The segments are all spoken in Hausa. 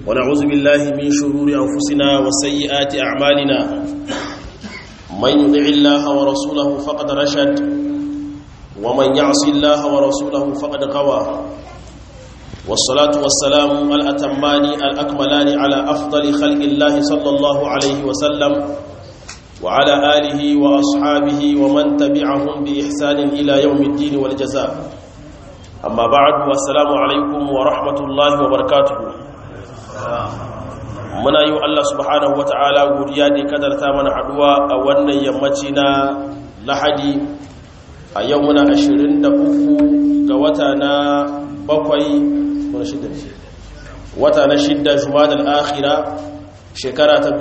ونعوذ بالله من شرور أنفسنا وسيئات أعمالنا من يطع الله ورسوله فقد رشد ومن يعص الله ورسوله فقد غوى والصلاة والسلام الأتمان الأكملان على أفضل خلق الله صلى الله عليه وسلم وعلى آله وأصحابه ومن تبعهم بإحسان إلى يوم الدين والجزاء أما بعد والسلام عليكم ورحمة الله وبركاته muna yi wa Allah subhanahu wa ta'ala godiya da kadarta mana haduwa a wannan yammaci na lahadi a yau muna 23 ga wata na bakwai wata na shidda jumadal akhira shekara ta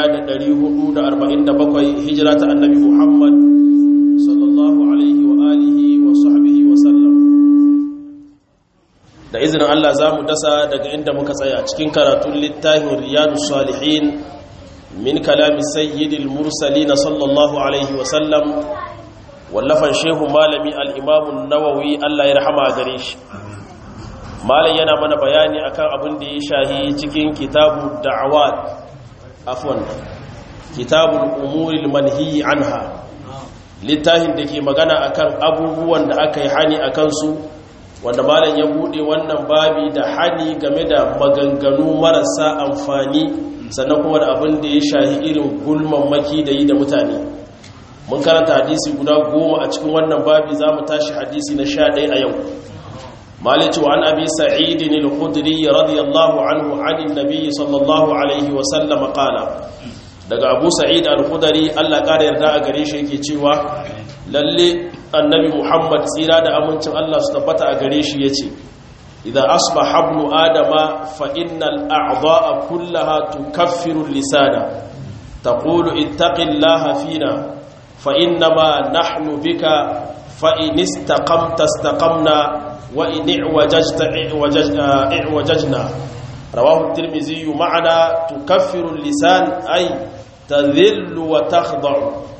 1447 hijira ta annabi muhammad sallallahu alaihi wa alihi wa sahbihi wa sallam da izinin Allah za mu dasa daga inda muka tsaya cikin karatun littafin riyadu salihin min kalami sayyidil mursalina sallallahu alaihi wa sallam wallafan shehu malami al-imamun nawawi Allah ya rahama gare shi malam yana mana bayani akan abin da ya shahi cikin kitabu da'awat afwan kitabul umuril manhiyi anha littafin da ke magana akan abubuwan da aka yi hani akan su wanda malam ya bude wannan babi da hani game da maganganu marasa amfani sannan kuma da abin da ya shahi irin gulman maki da yi da mutane mun karanta hadisi guda goma a cikin wannan babi za mu tashi hadisi na sha ɗaya a yau مالك عن أبي سعيد الخدري رضي الله عنه عن النبي صلى الله عليه وسلم قال daga Abu Sa'id al-Khudri Allah ƙara yarda a gare shi yake cewa lalle annabi Muhammad tsira da amincin Allah su tabbata a gare shi yace idan asbaha ibnu adama fa innal a'dha'a kullaha tukaffiru lisana taqulu ittaqillaha fina fa innama nahnu bika fa in istaqamta istaqamna وإن اعوججت اعوججنا رواه الترمذي معنى تكفر اللسان أي تذل وتخضع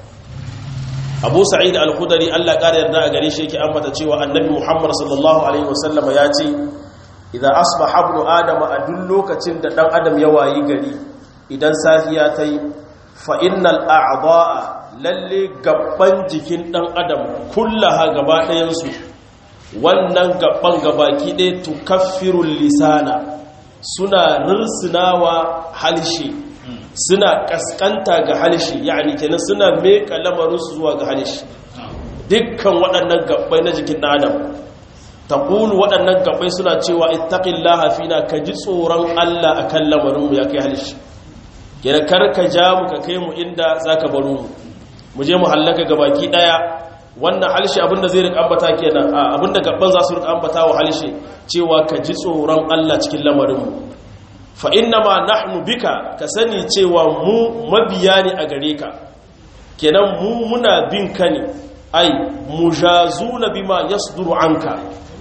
أبو سعيد الخدري الله قال يرضى غري شيء أمتا cewa annabi Muhammad sallallahu alaihi wasallam ya ce idan asbaha ibnu adama a duk lokacin da dan adam ya wayi gari idan safiya tayi fa innal a'dha'a lalle gabban jikin dan adam kullaha gaba ɗayan su wannan gaban gabaki ɗaya tukaffirul lisana suna rirsunawa halshe suna kaskanta ga halshe yani kenan suna meka lamarinsu zuwa ga halshe dukkan waɗannan gabbai na jikin adam taqulu waɗannan gabbai suna cewa ittaqillaha fina ka ji tsoron Allah akan lamarinmu ya kai halshe kenan kar ka ja mu ka kai mu inda zaka baro mu mu je mu hallaka gabaki ɗaya wannan halshe abinda zai rika ambata kenan abinda gaban za su rika ambata wa halshe cewa ka ji tsoron Allah cikin lamarinmu fa inna ma nahnu bika ka sani cewa mu mabiya ne a gare ka kenan mu muna bin ka ne ai mujazuna bima yasduru anka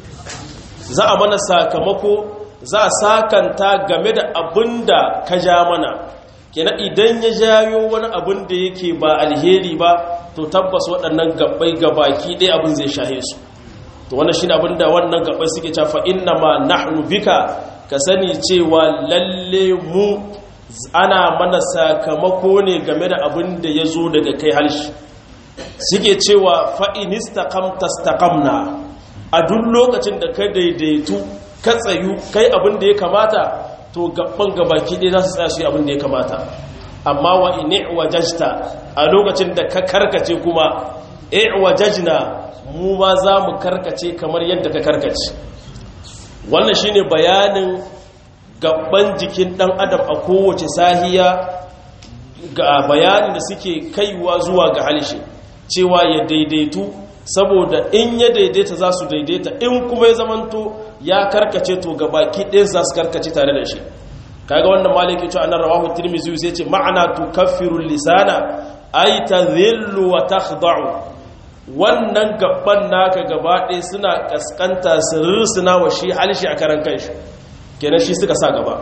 za a mana sakamako za a sakanta game da abinda ka ja mana kenan idan ya jayo wani abin da yake ba alheri ba to tabbas waɗannan gabbai gabaki ɗaya abin zai shahe su to wannan shine abin da wannan gabbai suke cewa fa inna ma nahnu bika ka sani cewa lalle mu ana mana sakamako ne game da abin da ya zo daga kai halshi suke cewa fa in istaqamta istaqamna a duk lokacin da ka daidaitu ka tsayu kai abin da ya kamata to gaban gabaki ɗaya za su tsaya su yi abin da ya kamata amma wa ini wajajta a lokacin da ka karkace kuma wajajna mu ma za mu karkace kamar yadda ka karkace wannan shine bayanin gaban jikin dan adam a kowace sahiya ga bayanin da suke kaiwa zuwa ga halishe cewa ya daidaitu saboda in ya daidaita za su daidaita in kuma ya zamanto ya karkace to gabaki ɗaya za su karkace tare da shi kaga wannan maliki cewa annar rawahu tirmidhi sai ce ma'ana tukaffiru lisana ay tadhillu wa takhda'u wannan gaban naka gaba ɗaya suna kaskanta sirrsuna wa shi halshi a karan kanshi kenan shi suka sa gaba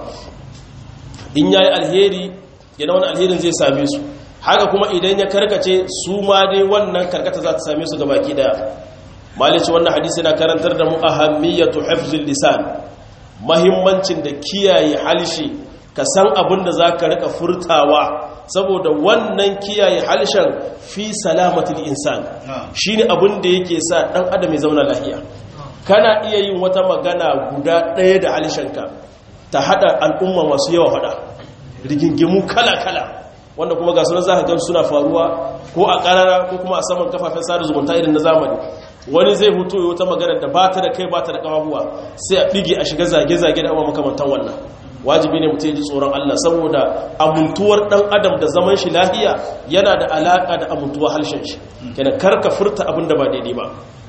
in yayi alheri yana wani alherin zai same su haka kuma idan ya karkace su ma dai wannan karkata za ta same su gabaki daya malici wannan hadisi na karantar da mu ahammiyatu hifzil lisan mahimmancin da kiyaye halshe ka san abin da za ka rika furtawa saboda wannan kiyaye halshen fi salamatul insan shine abin da yake sa dan adam ya zauna lafiya kana iya yin wata magana guda ɗaya da halshenka ta hada al'umma masu yawa hada rigingimu kala-kala wanda kuma ga sunan za ka gan suna faruwa ko a ƙarara ko kuma a saman kafafen sada zumunta irin na zamani wani zai hutu yi wata magana da ba ta da kai ba ta da ƙafafuwa sai a ɗige a shiga zage-zage da abuwa makamantan wannan wajibi ne mutum ya ji tsoron Allah saboda amintuwar ɗan adam da zaman shi lahiya yana da alaƙa da amintuwar harshen shi kenan karka furta abin da ba daidai ba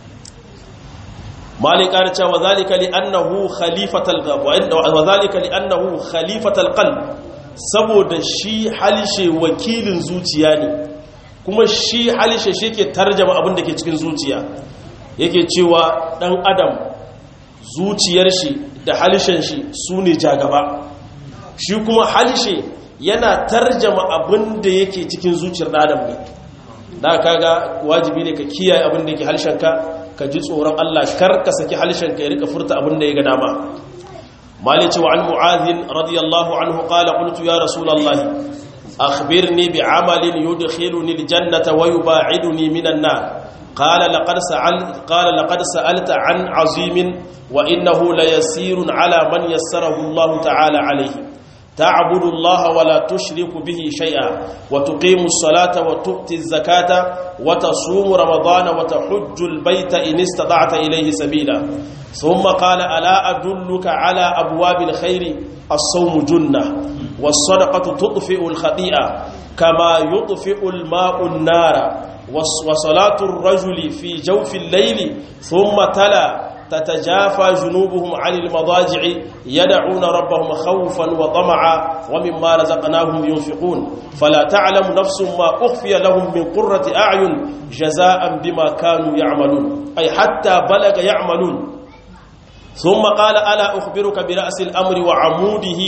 malik ƙara cewa zalika li annahu khalifatal wa zalika li annahu khalifatal qalb saboda shi halishe wakilin zuciya ne kuma shi halishe shi ke tarjama abin da ke cikin zuciya yake cewa dan adam zuciyar shi da halishen shi su ne jagaba shi kuma halishe yana tarjama abin da yake cikin zuciyar adam ne da kaga wajibi ne ka kiyaye abin da yake halishenka ka ji tsoron Allah kar ka saki halishenka ya rika furta abin da ya ga dama مالك وعن معاذ رضي الله عنه قال قلت يا رسول الله أخبرني بعمل يدخلني الجنة ويباعدني من النار قال لقد سألت قال لقد سألت عن عظيم وإنه ليسير على من يسره الله تعالى عليه تعبد الله ولا تشرك به شيئا وتقيم الصلاة وتؤتي الزكاة وتصوم رمضان وتحج البيت إن استطعت إليه سبيلا ثم قال ألا أدلك على أبواب الخير الصوم جنة والصدقة تطفئ الخطيئة كما يطفئ الماء النار وصلاة الرجل في جوف الليل ثم تلا تتجافى جنوبهم عن المضاجع يدعون ربهم خوفا وطمعا ومما رزقناهم ينفقون فلا تعلم نفس ما أخفي لهم من قرة أعين جزاء بما كانوا يعملون أي حتى بلغ يعملون ثم قال ألا أخبرك برأس الأمر وعموده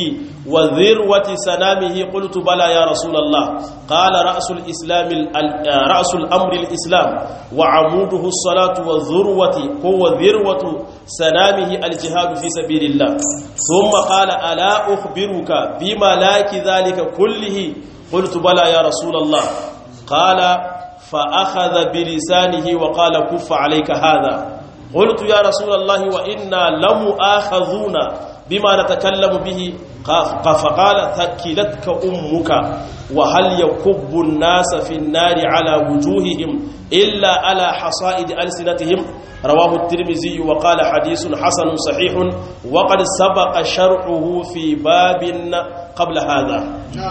وذروة سنامه قلت بلى يا رسول الله قال رأس الإسلام رأس الأمر الإسلام وعموده الصلاة والذروة هو ذروة سنامه الجهاد في سبيل الله ثم قال ألا أخبرك بملاك ذلك كله قلت بلى يا رسول الله قال فأخذ بلسانه وقال كف عليك هذا قلت يا رسول الله وإنا لمؤاخذون بما نتكلم به فقال ثكلتك أمك وهل يكب الناس في النار على وجوههم إلا على حصائد ألسنتهم رواه الترمذي وقال حديث حسن صحيح وقد سبق شرعه في باب قبل هذا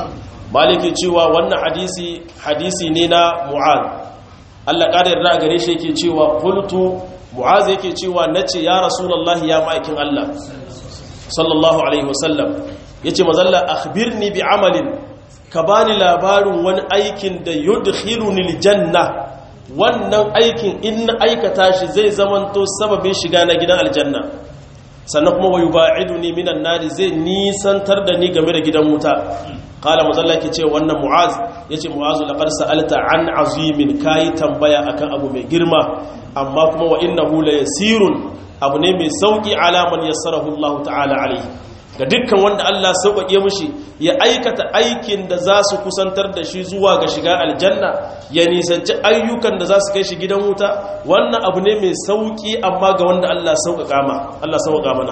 مالك cewa wannan hadisi hadisi ne na Mu'adh Allah ƙara yarda gare shi yake cewa qultu mu'az yake cewa nace ya rasulullahi ya ma'aikin Allah sallallahu alaihi wasallam yace mazalla akhbirni bi amalin ka bani labarin wani aikin da yudkhiluni aljanna wannan aikin in na aikata shi zai zamanto sababin shiga na gidan aljanna sannan kuma wa yuba'iduni minan nari zai nisantar da ni game da gidan wuta qala mazalla yake ce wannan mu'az yace mu'azu laqad sa'alta an azimin kai tambaya akan abu mai girma amma kuma wa innahu la yasirun abu ne mai sauki alaman yassarahu Allah ta'ala alaihi ga dukkan wanda Allah sauƙaƙe mushi ya aikata aikin da za su kusantar da shi zuwa ga shiga aljanna ya nisanci ayyukan da za su kai shi gidan wuta wannan abu ne mai sauƙi amma ga wanda Allah sauƙaƙa ma Allah sauƙaƙa mana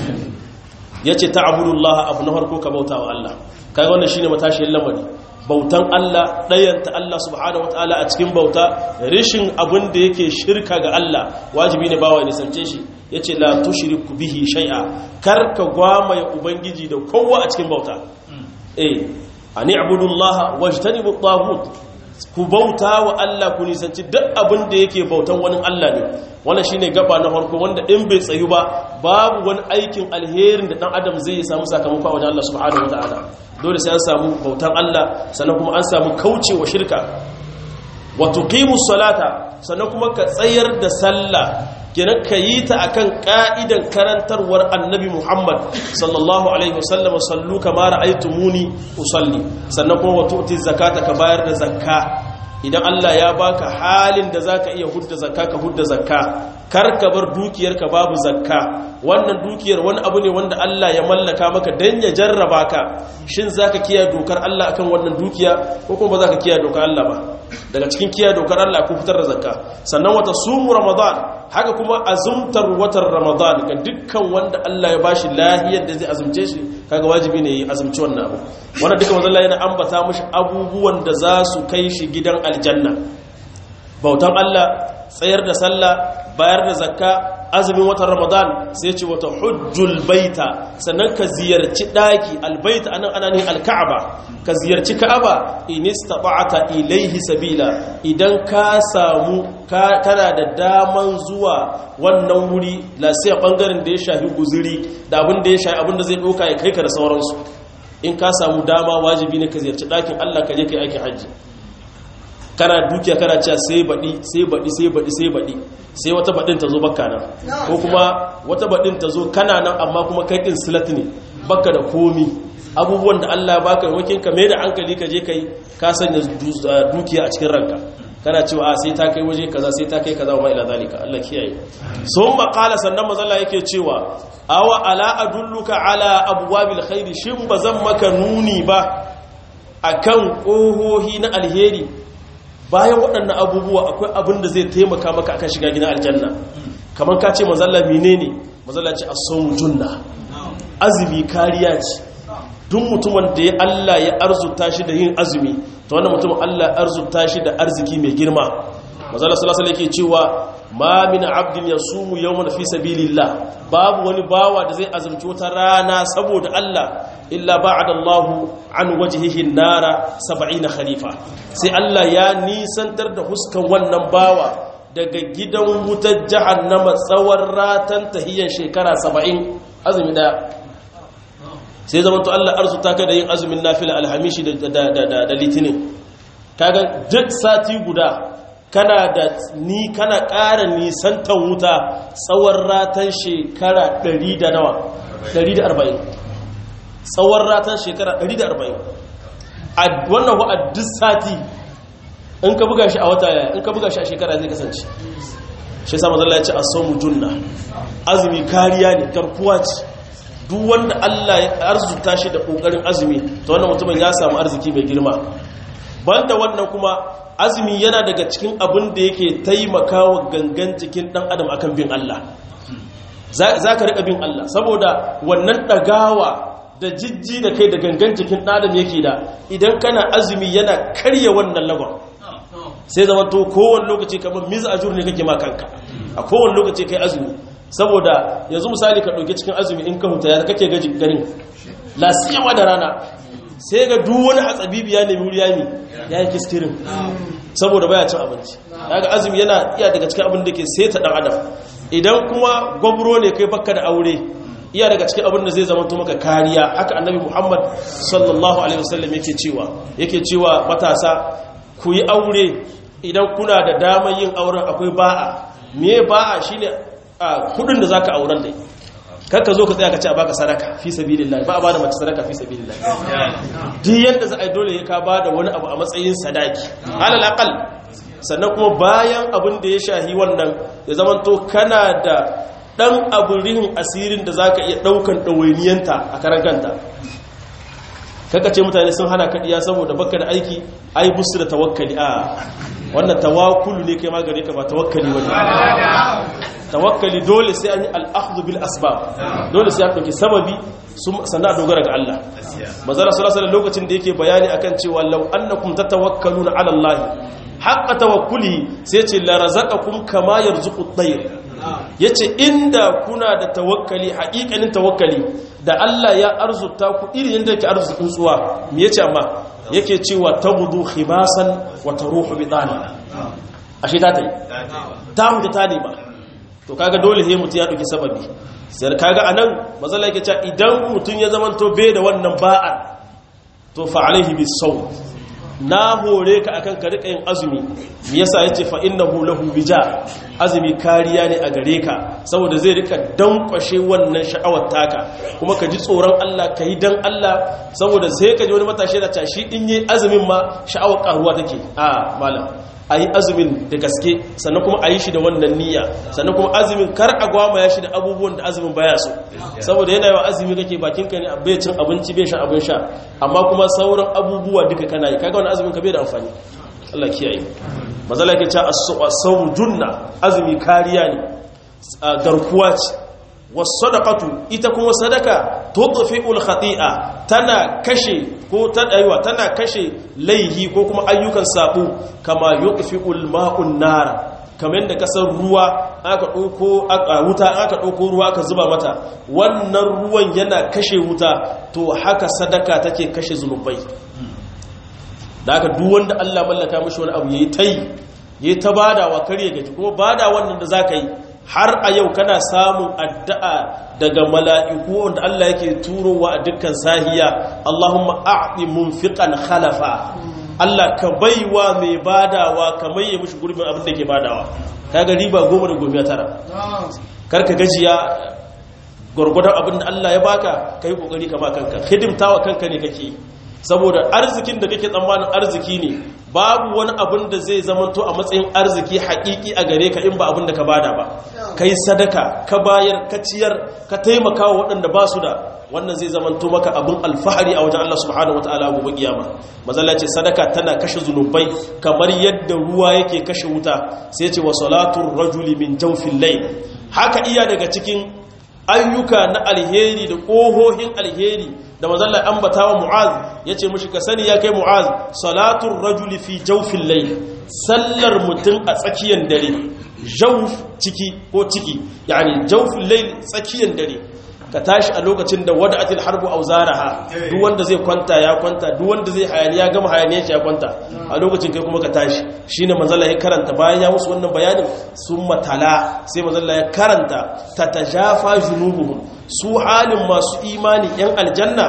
yace ta'budullah abu na farko ka bauta wa Allah kai wannan shine matashin lamari bautan Allah ɗayanta Allah subhanahu wataala a cikin bauta rishin abin da yake shirka ga Allah wajibi ne bawa nisance shi yace la tushriku bihi shay'a kar ka gwamaye ubangiji da kowa a cikin bauta eh ani ibudullaha wajtanibu at ku bauta wa Allah ku nisanci duk abin da yake bautan wani Allah ne wannan shine gaba na farko wanda in bai tsayu ba babu wani aikin alherin da dan adam zai samu sakamako a wajen Allah subhanahu wataala dole sai an samu bautan Allah sannan kuma an samu kaucewa shirka wa tuqimus salata sannan kuma ka tsayar da sallah kenan ka yi ta akan ka'idan karantarwar annabi Muhammad sallallahu alaihi wasallam sallu kama ra'aytumuni usalli sannan kuma wa tu'ti zakata ka bayar da zakka idan Allah ya baka halin da zaka iya hudda zakka ka hudda zakka kar ka bar dukiyarka babu zakka wannan dukiyar wani abu ne wanda Allah ya mallaka maka dan ya jarraba ka shin zaka kiyaye dokar Allah akan wannan dukiya ko kuma ba zaka kiyaye dokar Allah ba daga cikin kiyaye dokar Allah ku fitar da zakka sannan wata sumu ramadan haka kuma azumtar watan ramadan ga dukkan wanda Allah ya bashi lahiyar da zai azumce shi kaga wajibi ne ya azumci wannan abu wannan duka manzo Allah yana ambata mishi abubuwan da za su kai shi gidan aljanna bautan Allah tsayar da sallah bayar da zakka azumin watan ramadan sai ce wata hujjul baita sannan ka ziyarci daki albaita anan ana ne alka'aba ka ziyarci ka'aba in istata'ata ilaihi sabila idan ka samu kana da daman zuwa wannan wuri la sai bangaren da ya shafi guzuri da abin da ya shafi abin da zai doka ya kai ka da sauransu in ka samu dama wajibi ne ka ziyarci dakin Allah ka je kai aikin hajji kana dukiya kana cewa sai baɗi sai baɗi sai baɗi sai baɗi sai wata baɗin ta zo bakka nan ko kuma wata baɗin ta zo kana nan amma kuma kai ɗin silat ne bakka da komi abubuwan da Allah baka wakin ka mai da hankali ka je kai ka sanya dukiya a cikin ranka kana cewa a sai ta kai waje kaza sai ta kai kaza wa ila zalika Allah kiyaye sun maqala sannan mazalla yake cewa awa ala adulluka ala abwabil khairi shin bazan maka nuni ba akan kohohi na alheri bayan waɗannan abubuwa akwai abin da zai taimaka maka akan shiga gina aljanna kamar ka ce mazalla menene mazalla ce as-sawmu junna azumi kariya ce duk mutumin da ya Allah ya arzuta shi da yin azumi to wannan mutumin Allah ya arzuta shi da arziki mai girma mazalla sallallahu alaihi yake cewa ma min abdin yasumu yawman fi sabilillah babu wani bawa da zai azumci wata rana saboda Allah illa ba'ada Allahu an wajhihi nara 70 khalifa sai Allah ya nisantar da huskan wannan bawa daga gidan wutar jahannama tsawon ratan tahiyyar shekara 70 azumi daya sai zaman to Allah arzuta ka da yin azumin nafila alhamishi da litinin kaga duk sati guda kana da ni kana ƙara nisantan wuta tsawon ratan shekara 100 da nawa 140 tsawon ratan shekara 140 a wannan wa a duk sati in ka buga shi a wata yaya in ka buga shi a shekara zai kasance shi sama zalla ya ce a saumu junna azumi kariya ne garkuwa ce duk wanda Allah ya arzuta shi da kokarin azumi to wannan mutumin ya samu arziki mai girma banda wannan kuma azumi yana daga cikin abin da yake taimakawa gangan jikin dan adam akan bin Allah za ka riƙa bin Allah saboda wannan ɗagawa da jijji da kai da gangan jikin ɗadam yake da idan kana azumi yana karya wannan lagon sai zama to kowane lokaci kamar miza ajur ne kake makanka a kowane lokaci kai azumi saboda yanzu misali ka ɗauki cikin azumi in ka huta ya kake gaji ganin lasiyawa da rana sai ga duk wani hatsabibi ya nemi wuri yami ya yi kistirin saboda baya cin abinci daga azumi yana iya daga cikin abin da ke seta ɗan adam idan kuma gwamro ne kai baka da aure iya daga cikin abin da zai zama maka kariya haka annabi muhammad sallallahu alaihi wasallam yake cewa yake cewa matasa ku yi aure idan kuna da damar yin auren akwai ba'a me ba'a shine kudin da zaka auren dai kakka zo ka tsaya ka ce a baka sadaka fi sabilillah ba a bada mace sadaka fi sabilillah duk yadda za a yi dole ya ka bada wani abu a matsayin sadaki alal aqal sannan kuma bayan abin da ya shahi wannan ya zamanto kana da dan abin asirin da zaka iya daukan dawainiyanta a karan kanta kaka ce mutane sun hana kadiya saboda baka da aiki ai busu da tawakkali a wannan tawakkulu ne kai magare ka ba tawakkali bane tawakkali dole sai an yi al'akhdhu bil asbab dole sai an dauki sababi sannan a dogara ga Allah manzara sallallahu alaihi lokacin da yake bayani akan cewa law annakum tatawakkaluna ala Allah haqqa tawakkuli sai ce la razaqakum kama yarzuqu at-tayr yace inda kuna da tawakkali haƙiƙanin tawakkali da Allah ya arzuta ku irin yadda yake arzuta tsuwa me yace amma yake cewa tabudu khimasan wa taruhu bitani ashe ta tayi ta huta ta ne ba to kaga dole sai mutum ya dauki sababi sai kaga anan mazalla yake cewa idan mutum ya zama to bai da wannan ba'a to fa alaihi bisawm na hore ka akan ka rika yin azumi me yasa yace fa innahu lahu bija azumi kariya ne a gare ka saboda zai rika dankwashe wannan sha'awar taka kuma ka ji tsoron Allah ka yi dan Allah saboda sai ka ji wani matashi da tashi in yi azumin ma sha'awar karuwa take a malam a yi azumin da gaske sannan kuma a yi shi da wannan niyya sannan kuma azumin kar a gwama ya shi da abubuwan da azumin baya so saboda yana yawa azumi kake bakinka ne bai cin abinci bai shan abin sha amma kuma sauran abubuwa duka kana yi kaga wani azumin ka bai da amfani Allah kiyaye mazala ke ce as-sawm junna azumi kariya ne garkuwa ce was-sadaqatu ita kuma sadaka tudfi'ul khati'a tana kashe ko ta daiwa tana kashe laihi ko kuma ayyukan sabo kama yudfi'ul ma'un nara kamar yadda kasar ruwa aka ɗauko wuta aka ɗauko ruwa aka zuba mata wannan ruwan yana kashe wuta to haka sadaka take kashe zunubai da aka duk wanda Allah mallaka mishi wani abu yayi tai yayi ta badawa kare gaji kuma bada wannan da zaka yi har a yau kana samun addu'a daga mala'iku wanda Allah yake turowa a dukkan sahiya Allahumma a'ti munfiqan khalafa Allah ka baiwa mai badawa ka maye mishi gurbin abin da ke badawa kaga riba goma da goma tara karka gajiya gwargwadon abin da Allah ya baka kai kokari ka ba kanka hidimtawa kanka ne kake saboda arzikin da kake tsammanin arziki ne babu wani abin da zai zamanto a matsayin arziki haƙiƙi a gare ka in ba abin da ka bada ba kai sadaka ka bayar ka ciyar ka taimaka wa waɗanda ba su da wannan zai zamanto maka abin alfahari a wajen Allah subhanahu wataala gobe kiyama mazalla ce sadaka tana kashe zunubai kamar yadda ruwa yake kashe wuta sai ce wa salatul rajuli min jawfil layl haka iya daga cikin ayyuka na alheri da ƙohohin alheri da mazallar ambata wa mu'az ya ce mashi ka sani ya kai mu'az salatun rajuli fi jaufin lai sallar mutum a tsakiyar dare jauf ciki ko ciki yani jaufin lai tsakiyar dare ka tashi a lokacin da wada atil harbu au zaraha duk wanda zai kwanta ya kwanta duk wanda zai hayaniya gama hayaniya shi ya kwanta a lokacin kai kuma ka tashi shine manzala ya karanta bayan ya musu wannan bayanin sun matala sai manzala ya karanta tatajafa junubuhum su halin masu imani yan aljanna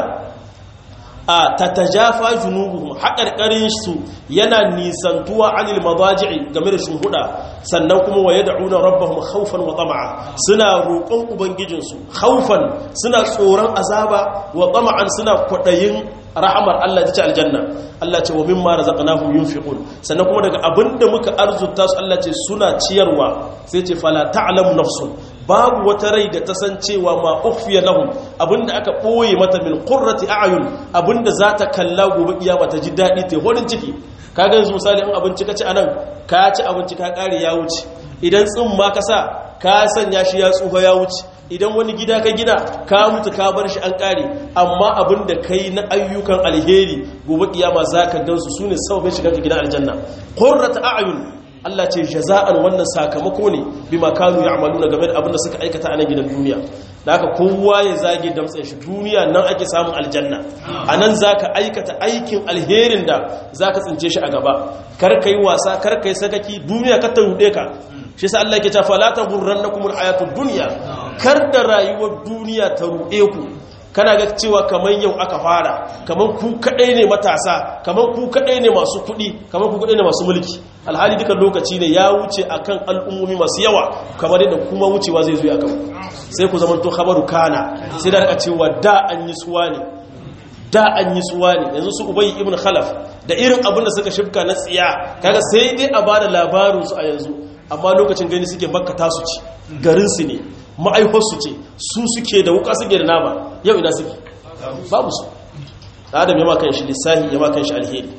a tatajafa junubuhum haƙarƙarin su yana nisantuwa anil madaji'i game da shunhuda sannan kuma wa yad'una rabbahum khawfan wa tama'a suna roƙon ubangijinsu khawfan suna tsoron azaba wa tama'an suna kwadayin rahamar Allah ta ce aljanna Allah ce wa mimma razaqnahum yunfiqun sannan kuma daga abinda muka arzuta su Allah ce suna ciyarwa sai ce fala ta'lamu nafsun babu wata rai da ta san cewa ma ukhfiya lahum abinda aka boye mata min qurrati a'yun abinda za ta kalla gobe kiyama ta ji dadi ta horin ciki kaga yanzu misali in abinci ka ci anan ka ci abinci ka kare ya wuce idan tsin ma ka sa ka sanya shi ya tsufa ya wuce idan wani gida ka gina ka mutu ka bar shi an kare amma abin da kai na ayyukan alheri gobe kiyama zaka gansu sune sababin shiga ka gidan aljanna qurratu a'yun Allah ce jaza'an wannan sakamako ne bima kanu ya'maluna game da abin da suka aikata a nan gidan duniya da haka kowa ya zage damtsen shi duniya nan ake samun aljanna anan zaka aikata aikin alherin da zaka tsince shi a gaba kar kai wasa kar kai sakaki duniya ka ta rude ka shi sa Allah yake cewa fala taghurrannakumul hayatud dunya kar da rayuwar duniya ta rude ku kana ga cewa kamar yau aka fara kamar ku kadai ne matasa kamar ku kadai ne masu kudi kamar ku kadai ne masu mulki alhali duka lokaci ne ya wuce akan al'ummomi masu yawa kamar yadda kuma wucewa zai zo akan sai ku zamanto khabaru kana sai da rika cewa da an yi suwa ne da an yi suwa ne yanzu su ubayi ibn khalaf da irin abin da suka shifka na tsiya kaga sai dai a bada labarin su a yanzu amma lokacin gani suke makka tasu ci garin su ne ma'aifarsu ce su suke da wuka suke da nama yau ina suke babu su adam ya makan shi lissahi ya makan shi alheri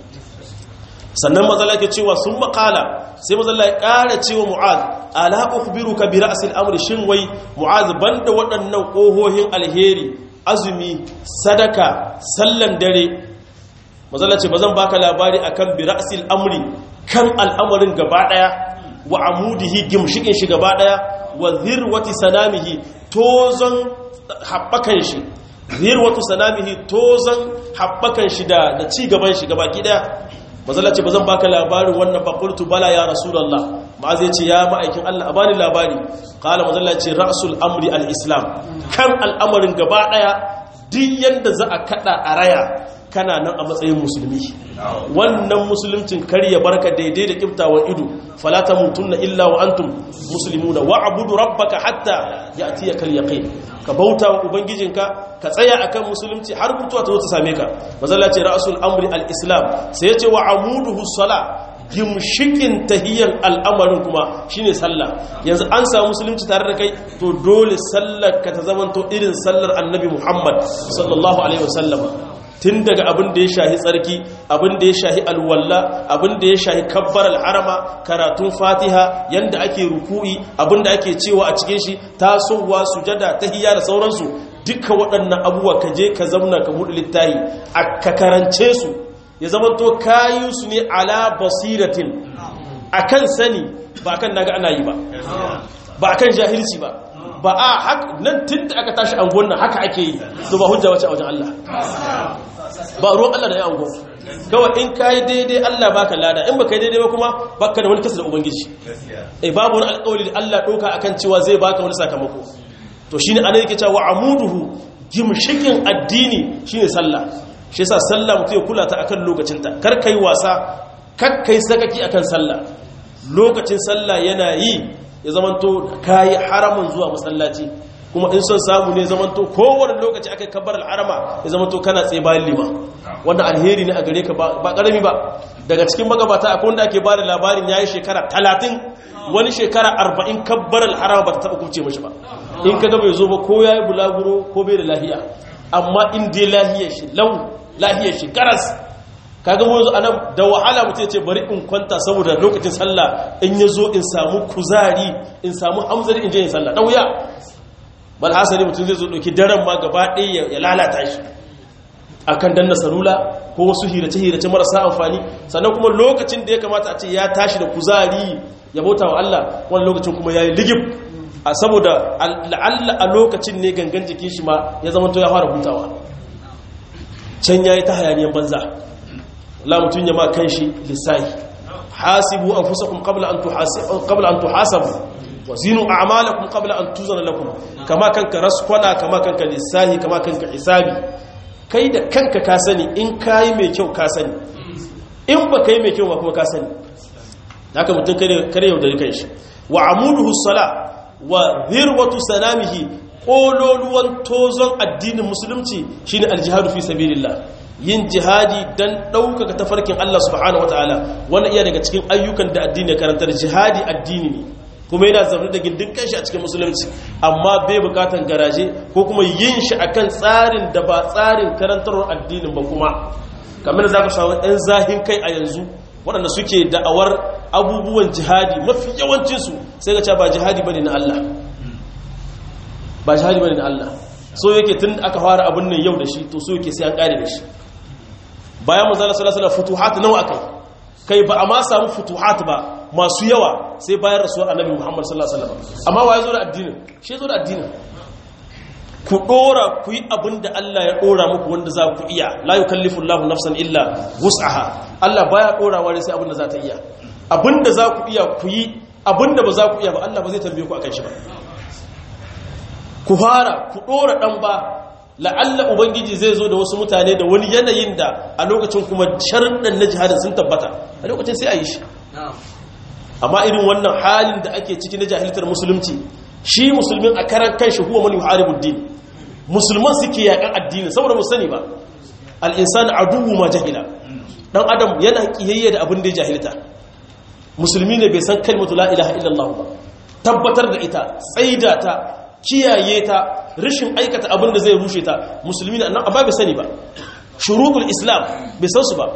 sannan mazala ke cewa sun makala sai mazala ya ƙara cewa mu'az ala ukhbiruka bi ra'sil amri shin wai mu'az banda waɗannan ƙohohin alheri azumi sadaka sallan dare mazala ce bazan baka labari akan bi ra'sil amri kan al'amarin gaba daya wa amudihi gimshikin shi gaba daya wa zirwati sanamihi tozon haɓakan shi zirwatu sanamihi tozon haɓakan shi da ci gaban shi gaba ki daya mazala ce ba zan baka labarin wannan fakultu bala ya rasulallah ma zai ce ya ma'aikin Allah a bani labari kala mazala ce ra'sul amri al-islam kan al'amarin gaba daya duk yanda za a kada a raya kana nan a matsayin musulmi wannan musuluncin kar ya barka daidai da kiftawan ido fala tamutunna illa wa antum muslimuna wa'budu rabbaka hatta ya'tiyakal yaqin ka bauta wa ubangijinka ka tsaya akan musulunci har mutuwa ta zo ta same ka mazalla ce ra'sul amri al-islam sai ya ce wa amuduhu sala gimshikin tahiyyar al'amarin kuma shine sallah yanzu an samu musulunci tare da kai to dole sallar ka ta zamanto irin sallar annabi muhammad sallallahu alaihi wasallam tun daga abin da ya shahi tsarki abin da ya shahi alwalla abin da ya shahi kabbar al'arama karatun fatiha yanda ake ruku'i abin da ake cewa a cikin shi tasowa sujada tahiyya da sauransu duka waɗannan abubuwa ka je ka zamna ka buɗe littahi a ka karance su ya zama to kayi su ne ala basiratin akan sani ba akan naga ana yi ba ba akan jahilci ba ba a haka nan tun da aka tashi angon nan haka ake yi to ba hujja wace a wajen Allah ba ruwan Allah da ya angon kawai in kayi daidai Allah baka lada in baka yi daidai ba kuma baka da wani kasa da ubangiji eh babu wani alƙawari da Allah ɗauka akan cewa zai baka wani sakamako to shine ana yake cewa amuduhu gimshikin addini shine sallah shi yasa sallah mutum ya kula ta akan lokacinta kar kai wasa kar kai sakaki akan sallah lokacin sallah yana yi ya zamanto kayi haramun zuwa masallaci kuma in son samu ne zamanto kowane lokaci aka kabbar al'arama ya zamanto kana tsaye bayan lima wannan alheri ne a gare ka ba karami ba daga cikin magabata akwai wanda ake bada labarin yayi shekara talatin wani shekara arba'in kabbar al'arama ba ta taba kubce mashi ba in ka ga bai zo ba ko yayi bulaguro ko bai da lahiya amma in dai lahiyar shi lau lahiyar shi garas kaga mu yanzu anan da wahala mutum ya ce bari in kwanta saboda lokacin sallah in ya zo in samu kuzari in samu hamzari in je in sallah wuya bal hasali mutum zai zo ɗauki daren ma gaba ɗaya ya lalata shi akan danna salula ko wasu hirace-hirace marasa amfani sannan kuma lokacin da ya kamata a ce ya tashi da kuzari ya bauta wa Allah wani lokacin kuma ya yi ligib a saboda la'alla a lokacin ne gangan jikin shi ma ya zama to ya fara hutawa can ya yi ta hayaniyan banza la mutum ya ma kan shi lissahi hasibu an fusa kun kabla an tuhasabu wa zinu a'malakum qabla an tuzana lakum kama kanka raskwana kama kanka lissahi kama kanka hisabi kai da kanka ka sani in kai mai kyau ka sani in ba kai mai kyau ba kuma ka sani haka mutum kare yaudari kan shi wa amuduhu sala wa zirwatu sanamihi kololuwan tozon addinin musulunci shine aljihadu fi sabilillah yin jihadi dan ɗaukaka tafarkin Allah subhanahu wataala wannan iya daga cikin ayyukan da addini karantar jihadi addini ne kuma yana zaune da gindin kanshi a cikin musulunci amma bai bukatan garaje ko kuma yin shi akan tsarin da ba tsarin karantarwar addinin ba kuma kamar da zaka samu ɗan zahin kai a yanzu waɗanda suke da'awar abubuwan jihadi mafi yawancinsu sai ga ba jihadi bane na Allah ba jihadi bane na Allah so yake tun aka fara abin nan yau da shi to so yake sai an kare da shi bayan manzala sallallahu alaihi wasallam futuhat nawa akai kai ba a ma samu futuhat ba masu yawa sai bayan rasuwar annabi Muhammad sallallahu alaihi wasallam amma waye zo da addinin shi zo da addinin ku dora ku yi abin da Allah ya dora muku wanda za ku iya la yukallifu Allahu nafsan illa wus'aha Allah baya dora wani sai abin da za ta iya abin da za ku iya ku yi abin da ba za ku iya ba Allah ba zai tambaye ku akan shi ba ku fara ku dora dan ba la'alla ubangiji zai zo da wasu mutane da wani yanayin da a lokacin kuma sharɗan na jihadin sun tabbata a lokacin sai a yi shi amma irin wannan halin da ake ciki na jahiltar musulunci shi musulmin a karan kanshi huwa man yuharibu din musulman suke yakan addini saboda mu sani ba al-insanu aduwwu ma jahila dan adam yana kiyayya da abin da ya jahilta musulmi ne bai san kalmatu la ilaha illallah ba tabbatar da ita tsaida ta kiyaye ta rashin aikata abin da zai rushe ta musulmi ne annan amma bai sani ba shuruɗul islam bai san su ba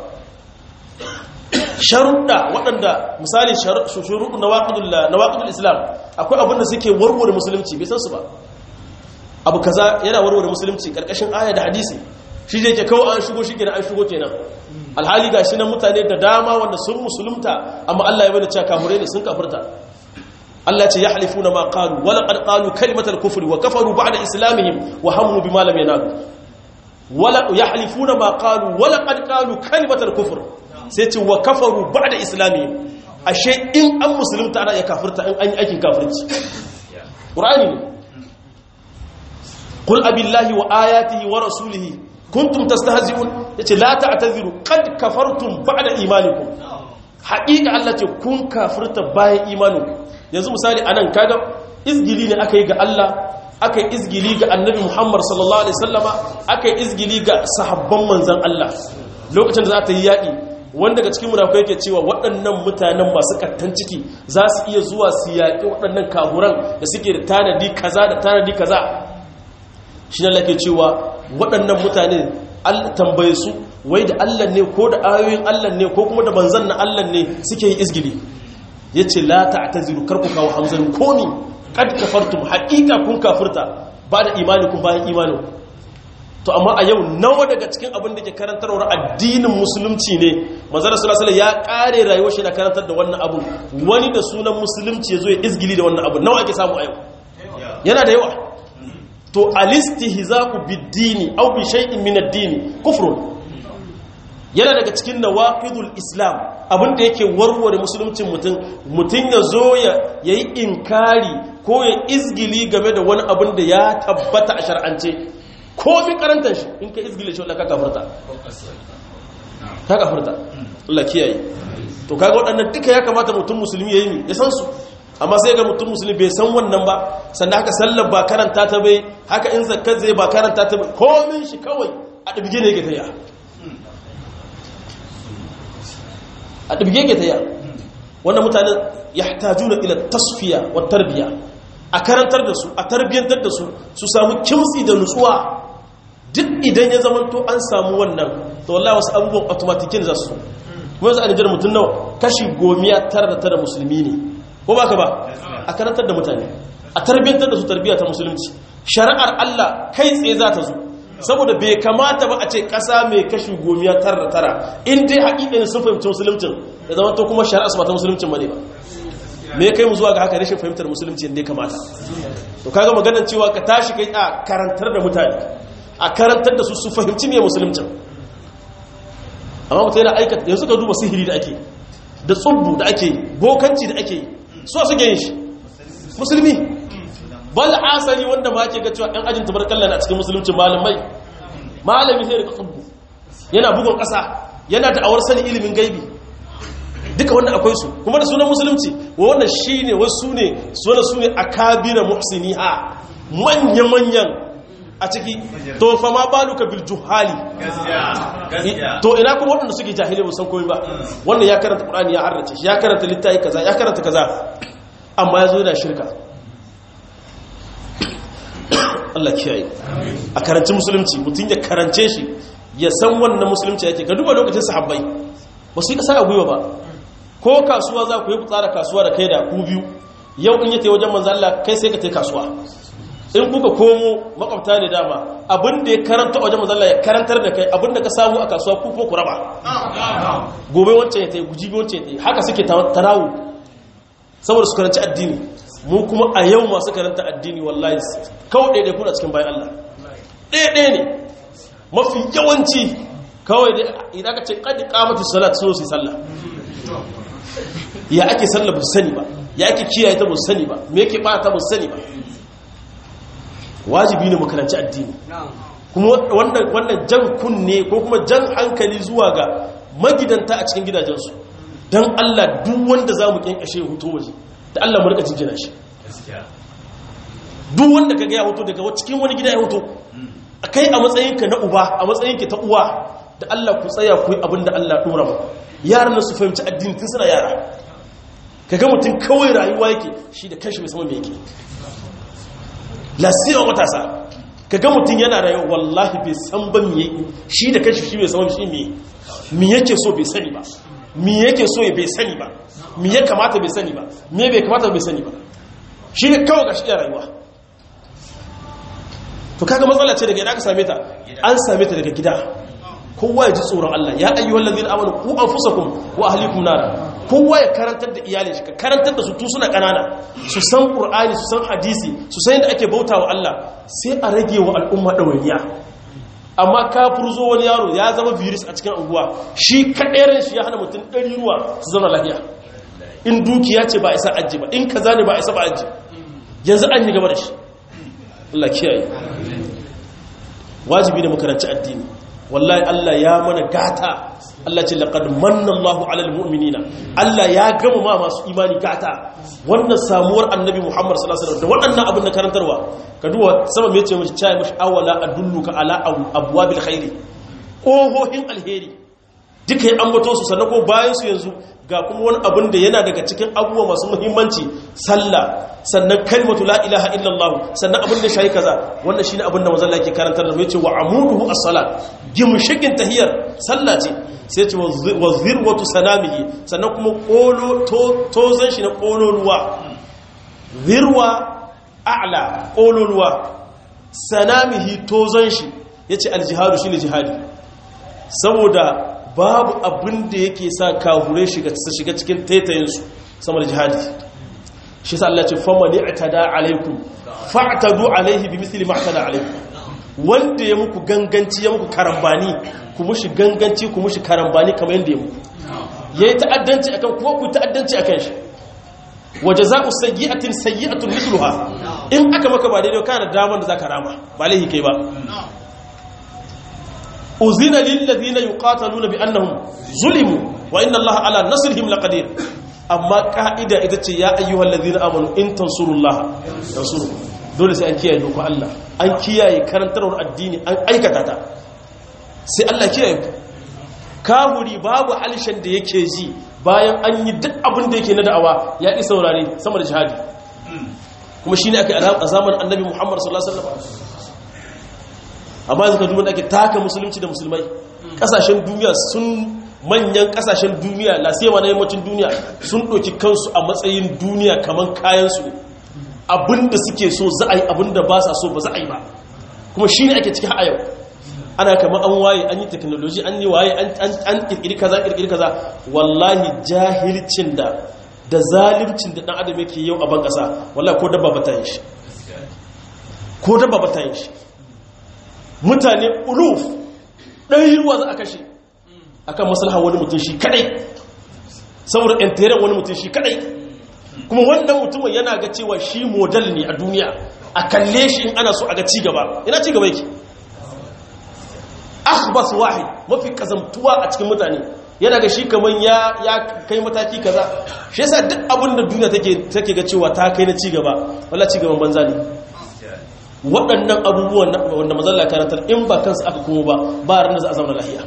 sharuɗa waɗanda misali shuruɗu na waƙidul islam akwai abin da suke warware musulunci bai san su ba abu kaza yana warware musulunci ƙarƙashin aya da hadisi shi zai ke kawo an shigo shi kenan an shigo kenan alhali ga shi na mutane da dama wanda sun musulunta amma Allah ya bada cewa kafirai ne sun kafirta Allah ce yahlifuna ma qalu wa laqad qalu kalimatal kufri wa kafaru ba'da islamihim wa hammu bima lam yanalu wala yahlifuna ma qalu wa laqad qalu kalimatal kufr sai ce wa kafaru ba'da islamihim ashe in an musulunta ana ya kafirta in an yi aikin kafirci qur'ani ne qul abillahi wa ayatihi wa rasulihi kuntum tastahzi'un yace la ta'taziru qad kafartum ba'da imanikum haqiqa Allah ce kun kafirta bayan imaninku yanzu misali anan kaga izgili ne aka yi ga Allah aka yi izgili ga annabi Muhammad sallallahu alaihi wasallama aka yi izgili ga sahabban manzon Allah lokacin da za ta yi yaƙi wanda daga cikin munafukai yake cewa waɗannan mutanen masu kattan ciki za su iya zuwa su yaƙi waɗannan kaburan da suke da tanadi kaza da tanadi kaza shi ne lake cewa waɗannan mutane Allah tambaye su wai da Allah ne ko da ayoyin Allah ne ko kuma da manzan na Allah ne suke yi izgili ya ce la ta'taziru karku kawo hamzarin komi kad kafartum haqiqa kun kafirta ba da imani kun bayan imanin to amma a yau nawa daga cikin abin da ke karantarwar addinin musulunci ne manzara sallallahu ya kare rayuwar shi na karantar da wannan abu wani da sunan musulunci ya zo ya izgili da wannan abu nawa ake samu a yau yana da yawa to alistihza'u bid-dini aw bi shay'in min ad-dini kufrun yana daga cikin nawaqidul islam abin da yake warware musuluncin mutum mutum ya zo ya yi inkari ko ya izgili game da wani abin da ya tabbata a shar'ance komi karantar shi in ka izgile shi wadda ka kafurta ka kafurta Allah kiyaye to kaga waɗannan duka ya kamata mutum musulmi ya yi ya san su amma sai ga mutum musulmi bai san wannan ba sannan haka sallar ba karanta ta bai haka in zakkar zai ba karanta ta bai komin shi kawai a ɗabge ne ga taya a ɗabge ga taya wannan mutane ya tajuna ila tasfiya wa tarbiya a karantar da su a tarbiyyantar da su su samu kimtsi da nutsuwa duk idan ya zama to an samu wannan to wallahi wasu abubuwan automatikin za su kuma yanzu a nijar mutum nawa kashi gomiya tara da tara musulmi ne ko baka ba a karantar da mutane a tarbiyyantar da su tarbiyya ta musulunci shari'ar Allah kai tsaye za ta zo saboda bai kamata ba a ce ƙasa mai kashi gomiya tara da tara in dai haƙiƙanin sun fahimci musuluncin ya zama to kuma shari'ar su ba ta musuluncin ba ne ba me kai mu zuwa ga haka rashin fahimtar musulunci yadda ya kamata to kaga maganar cewa ka tashi kai a karantar da mutane a karantar da su su fahimci me musuluncin amma mutum yana aikata yanzu ka duba sihiri da ake da tsubbu da ake bokanci da ake su a suke yin shi musulmi bal asali wanda ma ke ga cewa ɗan ajin tabarkalla na cikin musulunci malamai malami sai da tsubbu yana bugun ƙasa yana da awar sani ilimin gaibi duka wanda akwai su kuma da sunan musulunci wannan shi ne wasu ne sunan su ne a kabira muhsini ha manya-manyan a ciki to fa ma baluka bil juhali to ina kuma waɗanda suke jahilai musan koyi ba wannan ya karanta qur'ani ya harrace shi ya karanta littafi kaza ya karanta kaza amma ya zo yana shirka Allah kiyaye a karanci musulunci mutum ya karance shi ya san wannan musulunci yake ka duba lokacin sahabbai ba su yi kasa a gwiwa ba ko kasuwa za ku yi tsara kasuwa da kai da ku biyu yau in yake wajen manzo Allah kai sai ka tai kasuwa in kuka komo makwabta ne dama abin da ya karanta wajen manzo Allah ya karantar da kai abin da ka samu a kasuwa ku ko ku raba gobe wancan ya tai guji wancan ya tai haka suke tarawu saboda su karanci addini mu kuma a yau masu karanta addini wallahi kawai ɗaiɗai kuna cikin bayan Allah ɗaiɗai ne mafi yawanci kawai idan ka ce ƙadi ƙamata salat so su sallah ya ake sallah ba sani ba ya ake kiyaye ta ba sani ba me yake ba ta ba sani ba wajibi ne makaranci addini kuma wannan jan kunne ko kuma jan hankali zuwa ga magidanta a cikin gidajensu don Allah duk wanda za mu kyankashe hoto waje da Allah mu rika jinjina shi duk wanda ka ga ya hoto daga cikin wani gida ya hoto kai a matsayinka na uba a matsayinka ta uwa da Allah ku tsaya ku yi abin da Allah dora mu yaran su fahimci addini tun suna yara kaga mutum kawai rayuwa yake shi da kanshi bai san me yake lasiya matasa kaga mutum yana rayuwa wallahi bai san ba me yake shi da kanshi shi bai san shi me me yake so bai sani ba me yake so bai sani ba me ya kamata bai sani ba me bai kamata bai sani ba shi ne kawai ga shi da rayuwa to kaga matsala ce daga ina ka same ta an same ta daga gida kowa ya ji tsoron Allah ya ayyuhal ladina amanu ku anfusakum wa ahlikum nara kowa ya karantar da iyalin shi ka karantar da su tun suna kanana su san qur'ani su san hadisi su san yadda ake bautawa Allah sai a rage wa al'umma dawaniya amma ka furzo wani yaro ya zama virus a cikin unguwa shi kadairan shi ya hana mutum ɗari ruwa su zama lafiya in dukiya ce ba isa aji ba in kaza ne ba isa ba aji yanzu an yi gaba da shi Allah kiyaye wajibi ne mu karanci addini wallahi Allah ya mana gata Allah ce laqad manna Allahu 'alal mu'minina Allah ya gama ma masu imani gata wannan samuwar annabi Muhammad sallallahu alaihi wasallam da waɗannan abin da karantarwa ka duba sama me yace mishi chai mishi awala adulluka ala abwabil khairi ƙohohin alheri duka ya ambato su sannan ko bayan su yanzu ga kuma wani abin da yana daga cikin abubuwa masu muhimmanci sallah sannan kalmatu la ilaha illallah sannan abin da shayi kaza wannan shine abin da manzon Allah ke karantar da yace wa amuduhu as-salat gimshikin tahiyar sallah ce sai ce wa zirwatu sanamihi sannan kuma kolo tozan shi na kololuwa zirwa a'la kololuwa sanamihi tozan shi yace al-jihadu shine jihadi saboda babu abin da yake sa kahure shiga cikin taitayinsu sama da jihadi shi sa Allah ce famani atada alaikum fa'tadu alaihi bi misli ma atada alaikum wanda ya muku ganganci ya muku karambani ku mushi ganganci ku mushi karambani kamar yanda ya muku yayi ta'addanci akan kuma ku ta'addanci akan shi wa jazaa'u sayyi'atin sayyi'atun mithluha in aka maka ba daidai kana da daman da zaka rama ba laihi kai ba uzina lillazina yuqataluna bi annahum zulimu wa inna allaha ala nasrihim laqadir amma ka'ida ita ce ya ayyuhal ladina amanu in tansurullaha tansuru dole sai an kiyaye doka Allah an kiyaye karantarwar addini an aikata ta sai Allah kiyaye ku kafuri babu halishan da yake ji bayan an yi duk abin da yake na da'awa ya ki saurare sama da jihadi kuma shine aka a zamanin annabi Muhammad sallallahu alaihi wasallam amma yanzu ka duba da ake taka musulunci da musulmai kasashen duniya sun manyan kasashen duniya lasema na yammacin duniya sun ɗauki kansu a matsayin duniya kamar kayansu abinda suke so za a yi abinda ba sa so ba za a yi ba kuma shi ne ake ciki a yau ana kamar an waye an yi teknoloji an yi waye an ƙirƙiri kaza ƙirƙiri kaza wallahi jahilcin da da zalimcin da ɗan adam yake yau a ban ƙasa wallahi ko dabba ba ta yin shi ko dabba ba ta yin shi mutane uluf ɗaya ruwa za a kashe akan maslaha wani mutum shi kadai saboda ɗantaren wani mutum shi kadai kuma wannan mutumin yana ga cewa shi model ne a duniya a kalle shi in ana so a ga cigaba ina cigaba yake akhbas wahid mafi kazamtuwa a cikin mutane yana ga shi kaman ya ya kai mataki kaza shi yasa duk abin da duniya take take ga cewa ta kai na cigaba wallahi cigaban banza ne waɗannan abubuwan wanda mazalla karantar in ba kansu aka kuma ba ba ranar za a zama lahiya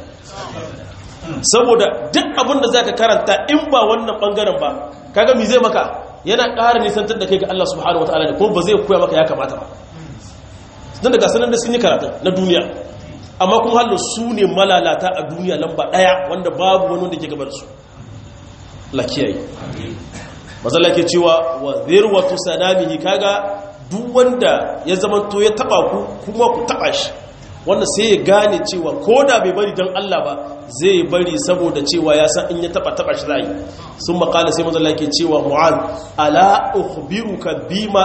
saboda duk abin da za ka karanta in ba wannan ɓangaren ba kaga mi zai maka yana ƙara nisantar da kai ga Allah subhanahu wa ta'ala ne kuma ba zai koya maka ya kamata ba don daga sanar da sun yi karatun na duniya amma kuma halin su ne malalata a duniya lamba ɗaya wanda babu wani wanda ke gabar su lakiyayi mazalla ke cewa wa zirwatu sanamihi kaga duk wanda ya zamanto ya taba ku kuma ku taba shi wanda sai ya gane cewa ko da bai bari don Allah ba zai bari saboda cewa ya san in ya taba taba shi zai sun makala sai mazalla ke cewa mu'az ala ukhbiruka bima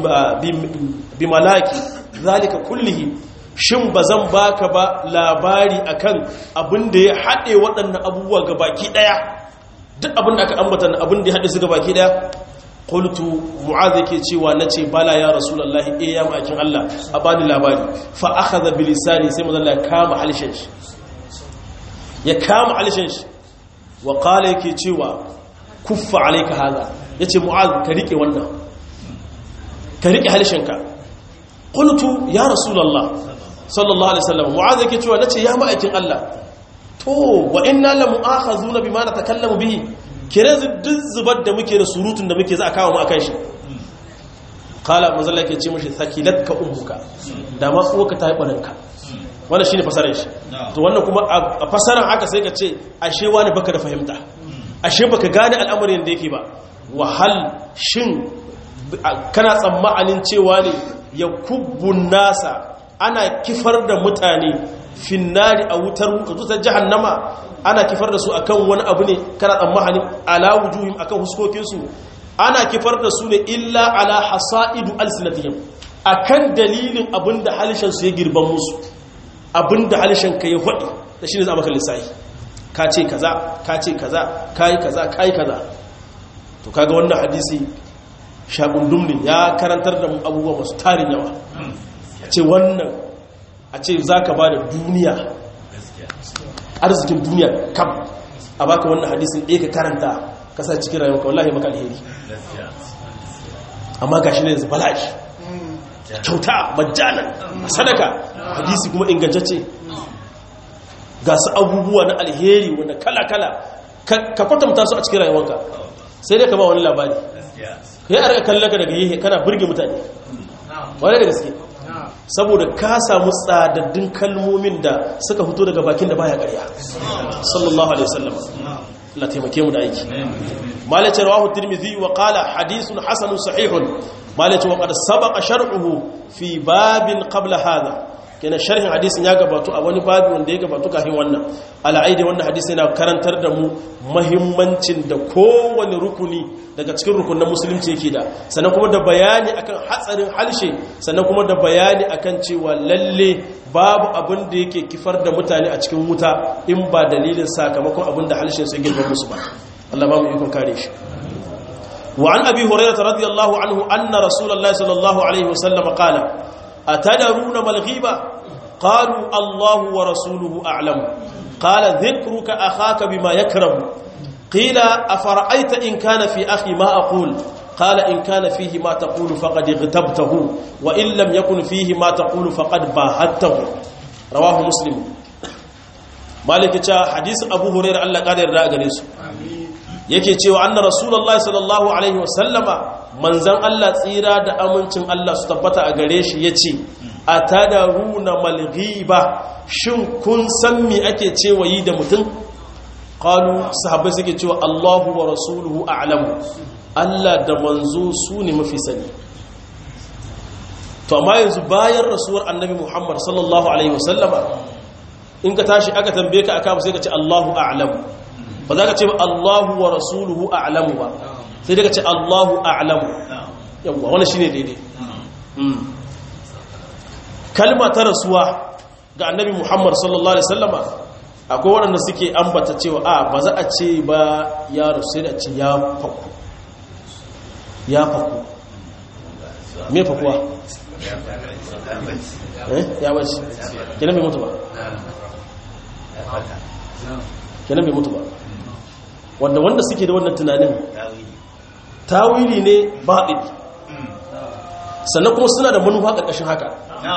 bimalaki zalika kullihi shin bazan baka ba labari akan abin da ya haɗe waɗannan abubuwa ga baki ɗaya duk abin da aka ambata abin da ya haɗe su ga baki ɗaya qultu mu'adh yake cewa nace bala ya rasulullahi eh ya makin Allah a bani labari fa akhadha bi lisani sai manzo Allah kama halishin shi ya kama halishin shi wa qala yake cewa kuffa alayka hada yace mu'adh ka rike wannan ka rike halishin ka qultu ya rasulullah sallallahu alaihi wasallam mu'adh yake cewa nace ya ma'aikin Allah to wa inna la mu'akhazuna bima natakallamu bihi kire duk zubar da muke da surutun da muke za a kawo mu akan shi kala mazalla ke ce mashi sakilatka ummuka da ma uwarka ta yi barinka wannan shine fasarar shi to wannan kuma a fasarar haka sai ka ce ashe wani baka da fahimta ashe baka gane al'amarin da yake ba wahal shin kana tsammanin cewa ne ya kubbun nasa ana kifar da mutane finnari a wutar wutar jahannama ana kifar da su akan wani abu ne kana tsammanin ala wujuhim akan huskokinsu ana kifar da su ne illa ala hasaidu alsinatihim akan dalilin abinda halishan su ya girban musu abinda halishan ka ya faɗi da shine za maka lissafi ka ce kaza ka ce kaza kai kaza kai kaza to kaga wannan hadisi shagundum ne ya karantar da mu abubuwa masu tarin yawa ce wannan a ce za ka ba da duniya arzikin duniya kam a baka wannan hadisin ɗaya ka karanta kasa cikin rayuwa wallahi maka alheri amma gashi ne yanzu bala'i kyauta majalan sadaka hadisi kuma ingantacce ga su abubuwa na alheri wanda kala-kala ka kwatanta su a cikin rayuwanka sai dai ka ba wani labari ya arka kallaka daga yi kana burge mutane wane da gaske saboda ka samu tsadaddun kalmomin da suka fito daga bakin da baya ƙarya sallallahu alaihi wasallam Allah taimake mu da aiki malace rawahu tirmidhi wa qala hadithun hasanun sahihun malace wa qad sabaqa shar'uhu fi babin qabla hadha kenan sharhin hadisin ya gabato a wani babi wanda ya gabato kafin wannan al'aidi wannan hadisi yana karantar da mu mahimmancin da kowane rukuni daga cikin rukunin musulunci yake da sannan kuma da bayani akan hatsarin halshe sannan kuma da bayani akan cewa lalle babu abin da yake kifar da mutane a cikin wuta in ba dalilin sakamakon abin da halshen su girma musu ba Allah ba mu ikon kare shi وعن أبي هريرة رضي الله عنه أن رسول الله صلى الله عليه وسلم قال أتدرون ما الغيبة قالوا الله ورسوله أعلم قال ذكرك أخاك بما يكرم قيل أفرأيت إن كان في أخي ما أقول قال إن كان فيه ما تقول فقد اغتبته وإن لم يكن فيه ما تقول فقد باهته رواه مسلم مالك حديث أبو هريرة الله قادر رأى yake cewa anna rasulullahi sallallahu alaihi wasallama manzan Allah tsira da amincin Allah su tabbata a gare shi yace atadaruna malghiba shin kun san me ake cewa yi da mutum qalu sahabbai suke cewa Allahu wa rasuluhu a'lamu Allah da manzo su ne mafi sani to amma yanzu bayan rasuwar annabi Muhammad sallallahu alaihi wasallama in ka tashi aka tambaye ka aka sai ka ce Allahu a'lamu ba za ka ce Allahu wa rasuluhu a'lamu ba sai daga ce Allahu a'lamu yawwa wani shine daidai kalma ta rasuwa ga annabi Muhammad sallallahu alaihi wasallama akwai waɗanda suke ambata cewa a ba za a ce ba ya rasu sai da ce ya faku ya faku me fakuwa eh ya bace kenan bai mutu ba kenan bai mutu ba wanda wanda suke da wannan tunanin tawili ne baɗin sannan kuma suna da manufa ƙarƙashin haka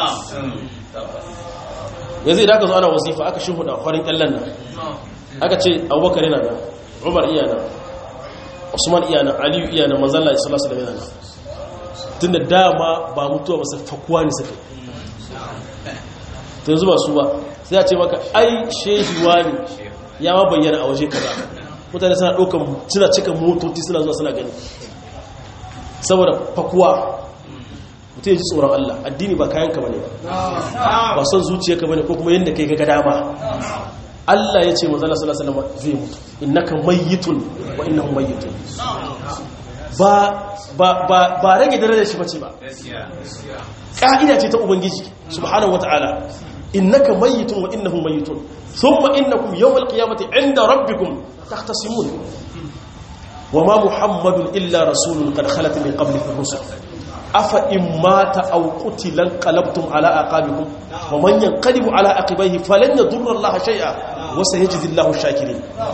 yanzu idan aka zo ana wasifa aka shi hudu farin ƙyallon nan aka ce abubakar yana nan umar iya nan usman iya nan aliyu iya nan manzalla ya salasa da yana nan tun da dama ba mutuwa ba su fakuwa ne suka ta yanzu ba su ba sai a ce maka ai shehiwa ne ya ma bayyana a waje kaza mutane suna ɗaukan suna cika motoci suna zuwa suna gani saboda fakuwa mutum ya ji tsoron Allah addini ba kayan ka bane ba ba son zuciya ka bane ko kuma yadda kai ga dama Allah ya ce manzala sallallahu alaihi wasallam zai mutu innaka mayyitun wa innahum mayyitun ba ba ba ba rage darajar shi bace ba ka'ida ce ta ubangiji subhanahu wataala innaka mayyitun wa innahum mayyitun thumma innakum yawmal qiyamati 'inda rabbikum tahtasimun wama muhammadun illa rasulun qad khalat min qablihi ar-rusul afa in mata aw qutila qalabtum ala aqabikum wa man yanqalibu ala aqibihi falan yadurra allaha shay'a wa sayajzi allahu ash-shakirin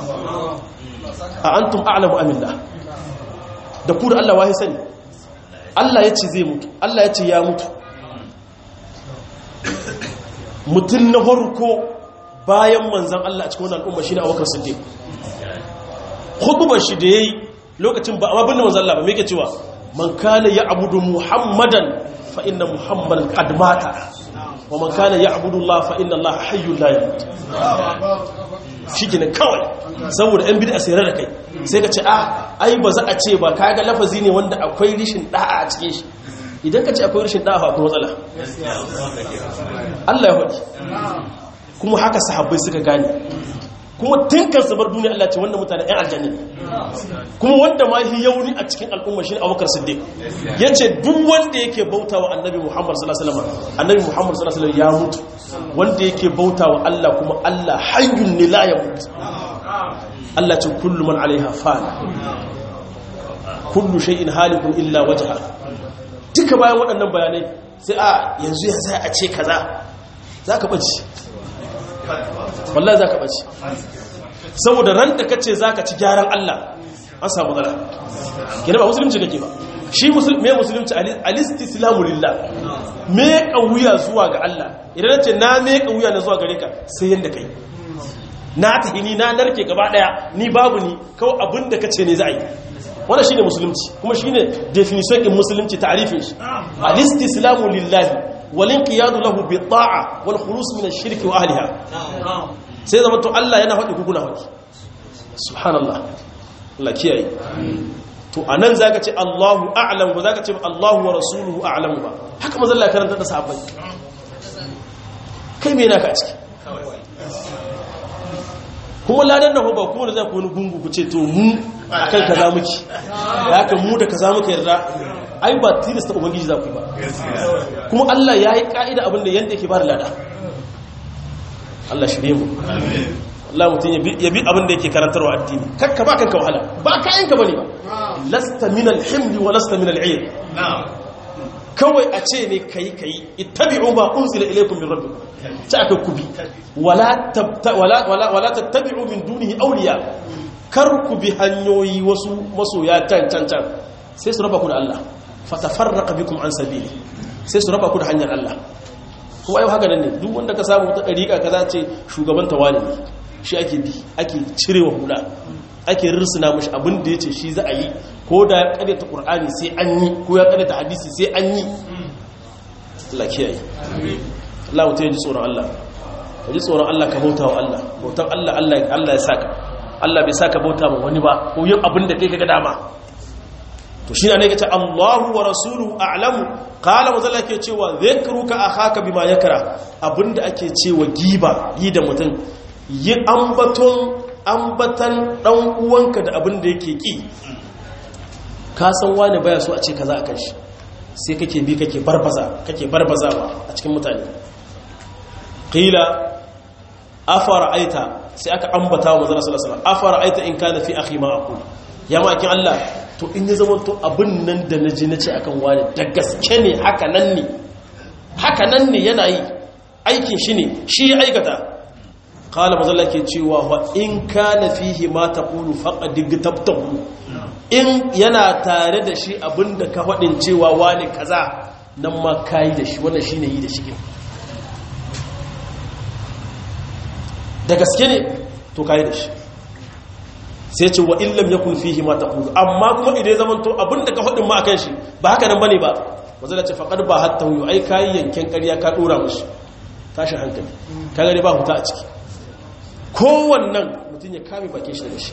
a antum a'lamu am billah da ku da Allah wahi sani Allah yace zai mutu Allah yace ya mutu mutum na farko bayan manzan Allah a cikin wannan al'umma shine Abubakar Siddiq khutbar shi da yayi lokacin ba amma binne manzan Allah ba me yake cewa man kana ya'budu muhammadan fa inna muhammadan qad mata wa man kana ya'budu Allah fa inna Allah hayyul la yamut shikenan kawai saboda yan bid'a sai da kai sai ka ce a ai ba za a ce ba kaga lafazi ne wanda akwai rishin da'a a cikin shi idan ka ce akwai rashin da'a akwai matsala Allah ya faɗi kuma haka sahabbai suka gane kuma tinkan bar duniya Allah ce wannan mutane ɗan aljanna ne kuma wanda ma yi yauni a cikin al'umma shi ne abubakar siddiq ya ce duk wanda yake bauta wa annabi muhammad sallallahu alaihi wasallam annabi muhammad sallallahu alaihi wasallam ya mutu wanda yake bauta wa Allah kuma Allah hayyun ne la ya mutu Allah ce kullu man alaiha fana kullu shay'in halikun illa wajha duka bayan waɗannan bayanai sai a yanzu ya sai a ce kaza za ka ɓace wallahi za ka ɓace saboda ran da ka ce za ka ci gyaran Allah an samu zara gina ba musulunci kake ba shi me musulunci alistislamu lillah me wuya zuwa ga Allah idan na ce na me wuya na zuwa gare ka sai yadda kai na tahini na narke gaba daya ni babu ni kawai abin da ka ce ne za a yi wanda shine musulunci kuma shine definition din musulunci ta'rifin shi al-istislamu lillahi wal inqiyadu lahu bi ta'a wal khulus min ash-shirk wa ahliha sai zaman to Allah yana faɗi kukuna faɗi subhanallah Allah kiyaye to anan zaka ce Allahu a'lam ba zaka ce Allahu wa rasuluhu a'lam ba haka manzo Allah karanta da sahabbai kai me naka a ciki kuma ladan nan ba kuma da zai ku wani gungu ku ce to mu akan kaza muke da haka mu da kaza muke yarda ai ba tilasta ubangiji za ku ba kuma Allah ya yi ka'ida abin da yanda yake ba da lada Allah shirye mu Allah mutum ya bi abin da yake karantarwa addini kakka ba kanka wahala ba kayanka bane ba lasta min al-himli wa lasta min al-'ayr kawai a ce ne kai kai ittabi'u ma unzila ilaykum min rabbikum ta aka kubi wala wala wala tattabi'u min dunihi awliya kar ku bi hanyoyi wasu masoya can can can sai su raba ku da Allah fatafarraqa bikum an sabili sai su raba ku da hanyar Allah kuma yau haka nan ne duk wanda ka samu ta dariƙa kaza ce shugaban tawali ne shi ake bi ake cirewa hula ake rirsuna mashi abin da yace shi za a yi ko da ya karyata qur'ani sai an yi ko ya karyata hadisi sai an yi Allah kiyaye Allah mutum ya ji tsoron Allah ka ji tsoron Allah ka bauta wa Allah bautan Allah Allah ya saka Allah bai saka bauta ma wani ba ko yin abin da kai kaga dama to shi ne kace Allahu wa rasuluhu a'lamu qala wa zalla ke cewa dhikruka akhaka bima yakra abinda ake cewa giba yi da mutum yi ambaton ambatan dan uwanka da abinda yake ki ka san wani baya so a ce kaza akan shi sai kake bi kake barbaza kake barbazawa a cikin mutane qila afara aita sai aka ambata wa manzon sallallahu alaihi wasallam afara aita in kana fi akhi ma aqul ya makin Allah to in ya zama to abin nan da naji nace akan wani da gaske ne haka nan ne haka nan ne yana yi aikin shi ne shi ya aikata qala manzon Allah ke cewa wa in kana fihi ma taqulu faqad tabtahu in yana tare da shi abinda ka faɗin cewa wani kaza nan ma kayi da shi wannan shine yi da shi da gaske ne to kayi da shi sai ce wa illam yakun fihi ma taqulu amma kuma idan zaman to abinda ka faɗin ma akan shi ba haka nan bane ba wanda ce faqad ba hatta yu ai kayi yanken ƙarya ka dora mushi tashi hankali ka gare ba huta a ciki kowannan mutum ya kame bakin shi daga shi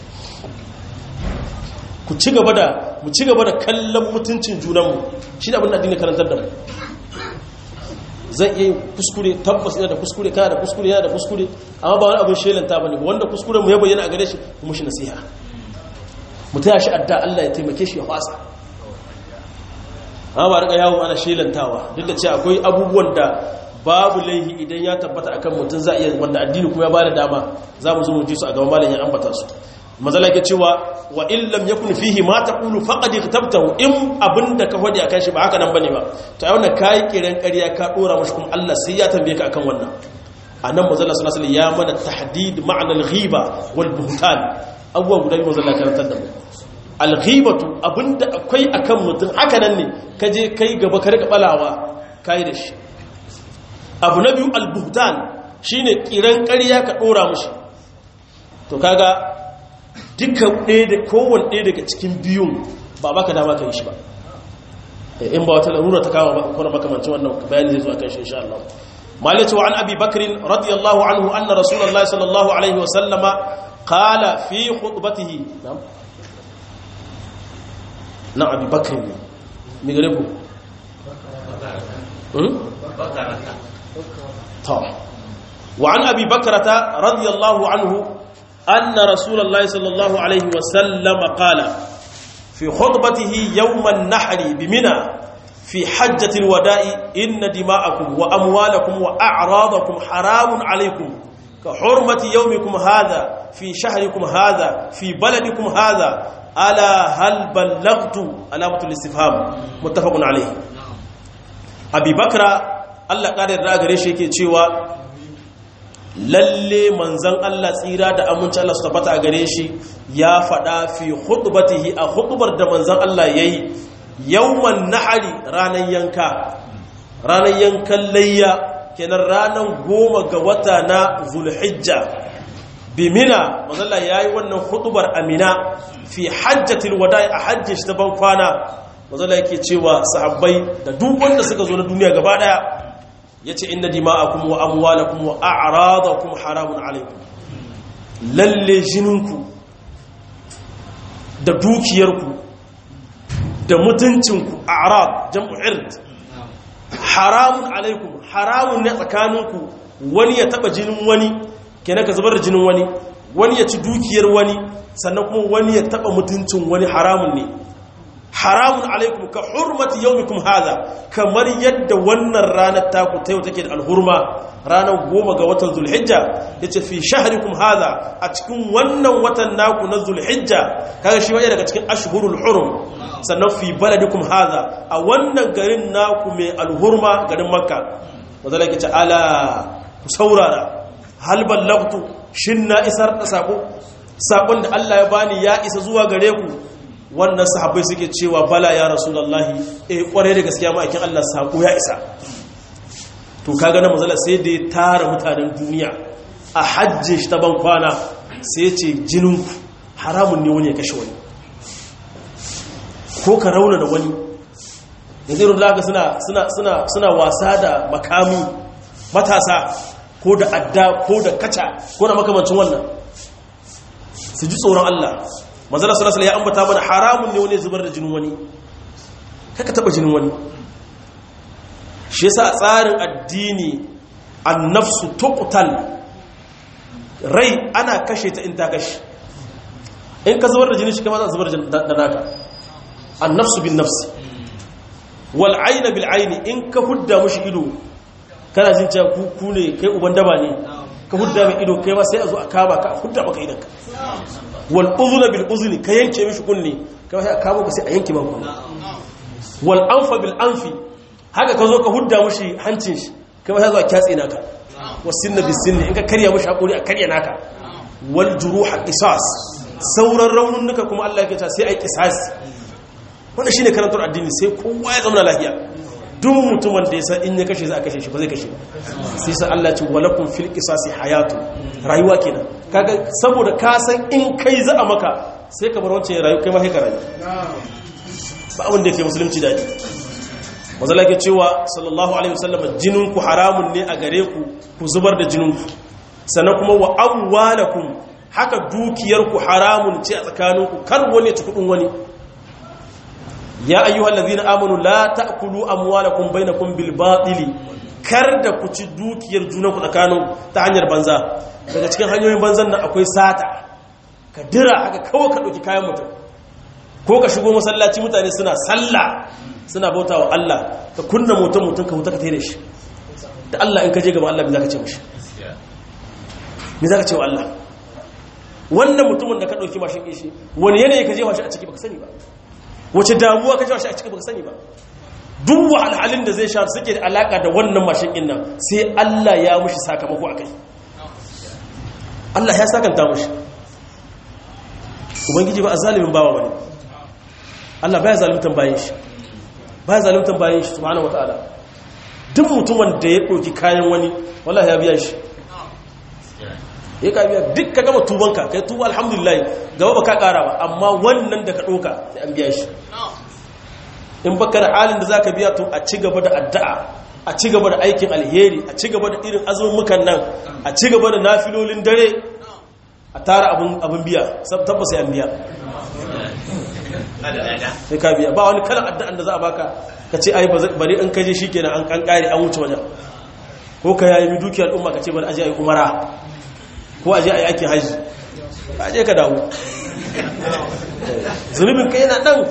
ku ci gaba da mu ci gaba da kallon mutuncin junanmu shi da abin da addini karantar da mu zai iya kuskure tabbas yana da kuskure kana da kuskure yana da kuskure amma ba wani abin shelanta bane wanda kuskure mu ya bayyana a gare shi mu shi nasiha mu taya shi adda Allah ya taimake shi ya fasa amma ba rika yawo ana shelantawa duk da cewa akwai abubuwan da babu laihi idan ya tabbata akan mutum za iya wanda addini kuma ya bada dama za mu zo mu ji su a gaban malamin ya ambata su mazala ke cewa wa illam yakun fihi ma taqulu faqad iktabtahu in abinda ka hodi akan shi ba haka nan bane ba to ai wannan kai kiran ƙarya ka dora mashi kuma Allah sai ya tambaye ka akan wannan anan mazala sallallahu alaihi ya mana tahdid ma'na al-ghiba wal buhtan abuwa guda biyu mazala karantar da mu al-ghibatu abinda akwai akan mutum haka nan ne ka je kai gaba ka rika balawa kai da shi abu na biyu al-buhtan shine kiran ƙarya ka dora mashi to kaga duka ɗaya da kowane ɗaya daga cikin biyun ba baka dama ka yi shi ba in ba wata larura ta kama ba kuna makamancin wannan bayani zai zuwa kan shi insha Allah malai cewa an abi bakrin radiyallahu anhu anna rasulullahi sallallahu alaihi wa sallama qala fi khutbatihi na'am na abi bakrin ne mi gare ku ta wa an abi bakrata radiyallahu anhu أن رسول الله صلى الله عليه وسلم قال في خطبته يوم النحر بمنى في حجة الوداع إن دماءكم وأموالكم وأعراضكم حرام عليكم كحرمة يومكم هذا في شهركم هذا في بلدكم هذا ألا هل بلغت علامة الاستفهام متفق عليه أبي بكر الله قادر راغري شيء cewa lalle manzan Allah tsira da aminci Allah su tabbata a gare shi ya faɗa fi hudubatihi a hudubar da manzan Allah ya yi yawman nahari ranar yanka ranar yankan layya kenan ranar goma ga wata na zulhijja bimina mazalla ya yi wannan hudubar amina fi hajjatil wada'i a hajjin shi ta ban kwana mazalla yake cewa sahabbai da duk wanda suka zo na duniya gaba daya ya ce inna dima'akum wa amwalakum wa a'radakum haramun alaikum lalle jininku da dukiyarku da mutuncinku a'rad jam'u ird haramun alaikum haramun ne tsakaninku wani ya taba jinin wani kenan ka zubar da jinin wani wani ya ci dukiyar wani sannan kuma wani ya taba mutuncin wani haramun ne haramun alaikum ka hurmati yaumikum hadha kamar yadda wannan ranar taku ta yau take da alhurma ranar goma ga watan zulhijja yace fi shahrikum hadha a cikin wannan watan naku na zulhijja kaga shi waje daga cikin ashhurul hurum sannan fi baladikum hadha a wannan garin naku mai alhurma garin makka wazala yake ala ku saurara hal ballagtu shin na isar da sako sakon da Allah ya bani ya isa zuwa gare ku wannan sahabbai suke cewa bala ya rasulullahi eh kware da gaskiya ma'aikin Allah sako ya isa to kaga na mazala sai da ya tara mutanen duniya a hajji shi ta ban kwana sai ce jinin haramun ne wani ya kashe wani ko ka rauna da wani yanzu irin da suna suna suna suna wasa da makami matasa ko da adda ko da kaca ko da makamancin wannan su ji tsoron Allah manzala sallallahu alaihi ya ambata mana haramun ne wani zubar da jinin wani kaka taba jinin wani shi yasa tsarin addini annafsu tuqtal rai ana kashe ta in ta kashe in ka zubar da jini shi kama za zubar da naka annafsu bin nafsi wal ayna bil ayni in ka hudda mushi ido kana jin cewa ku ku ne kai uban daba ne ka hudda mai ido kai ma sai a zo a kama ka hudda maka idanka wal uzuna bil uzni ka yanke mishi kunne kai ma sai a kama ka sai a yanke maka kunne wal anfa bil anfi haka ka zo ka hudda mushi hancin shi kai ma sai a zo a kyatse naka wasinna bis sinni in ka karya mushi hakuri a karya naka wal juruha qisas sauran raununuka kuma Allah yake ta sai ai qisasi wannan shine karantar addini sai kowa ya zama lafiya duk mutumin da ya san in ya kashe za a kashe shi ba zai kashe sai sa Allah ce walakum fil qisasi hayatu rayuwa kenan kaga saboda ka san in kai za a maka sai ka bar wancan rayu kai ma sai ka rayu ba abin da yake musulunci dadi mazala ke cewa sallallahu alaihi wasallam jinin ku haramun ne a gare ku ku zubar da jinin ku sannan kuma wa amwalakum haka dukiyar ku haramun ce a tsakaninku kar wani ya ci kudin wani ya ayyuhal ladhina amanu la ta'kulu amwalakum bainakum bil batili kar da ku ci dukiyar junanku tsakanin ta hanyar banza daga cikin hanyoyin banzan nan akwai sata ka dira haka kawai ka dauki kayan mutum ko ka shigo masallaci mutane suna sallah suna bauta wa Allah ka kunna motar mutum ka huta ka tare shi da Allah in ka je gaban Allah me zaka ce mishi me zaka ce wa Allah wannan mutumin da ka dauki mashin kishi wani yanayi ka je shi a ciki baka sani ba wace damuwa ka shi a cikin baka sani ba duk wahalhalin da zai sha suke da alaka da wannan mashin din nan sai Allah ya mushi sakamako akai Allah ya sakanta mushi ubangiji ba azalimin bawa bane Allah baya zalimtan bayin shi baya zalimtan bayin shi subhanahu wataala duk mutumin da ya ɗauki kayan wani wallahi ya biya shi ya ka biya duk ka gama tubanka kai tuba alhamdulillah gaba ba ka kara ba amma wannan da ka ɗauka sai an biya shi in baka da halin da za ka biya to a ci gaba da addu'a a ci gaba da aikin alheri a ci gaba da irin azumukan nan a ci gaba da nafilolin dare a tara abin biya tabbas sai an biya sai ka biya ba wani kalan addu'an da za a baka ka ce ai bari in kaje shikenan an kan kare an wuce wajen ko ka yayi dukiyar umma ka ce bari aje ayi umara ko aje ayi aikin haji ka je ka dawo zunubin kai yana dan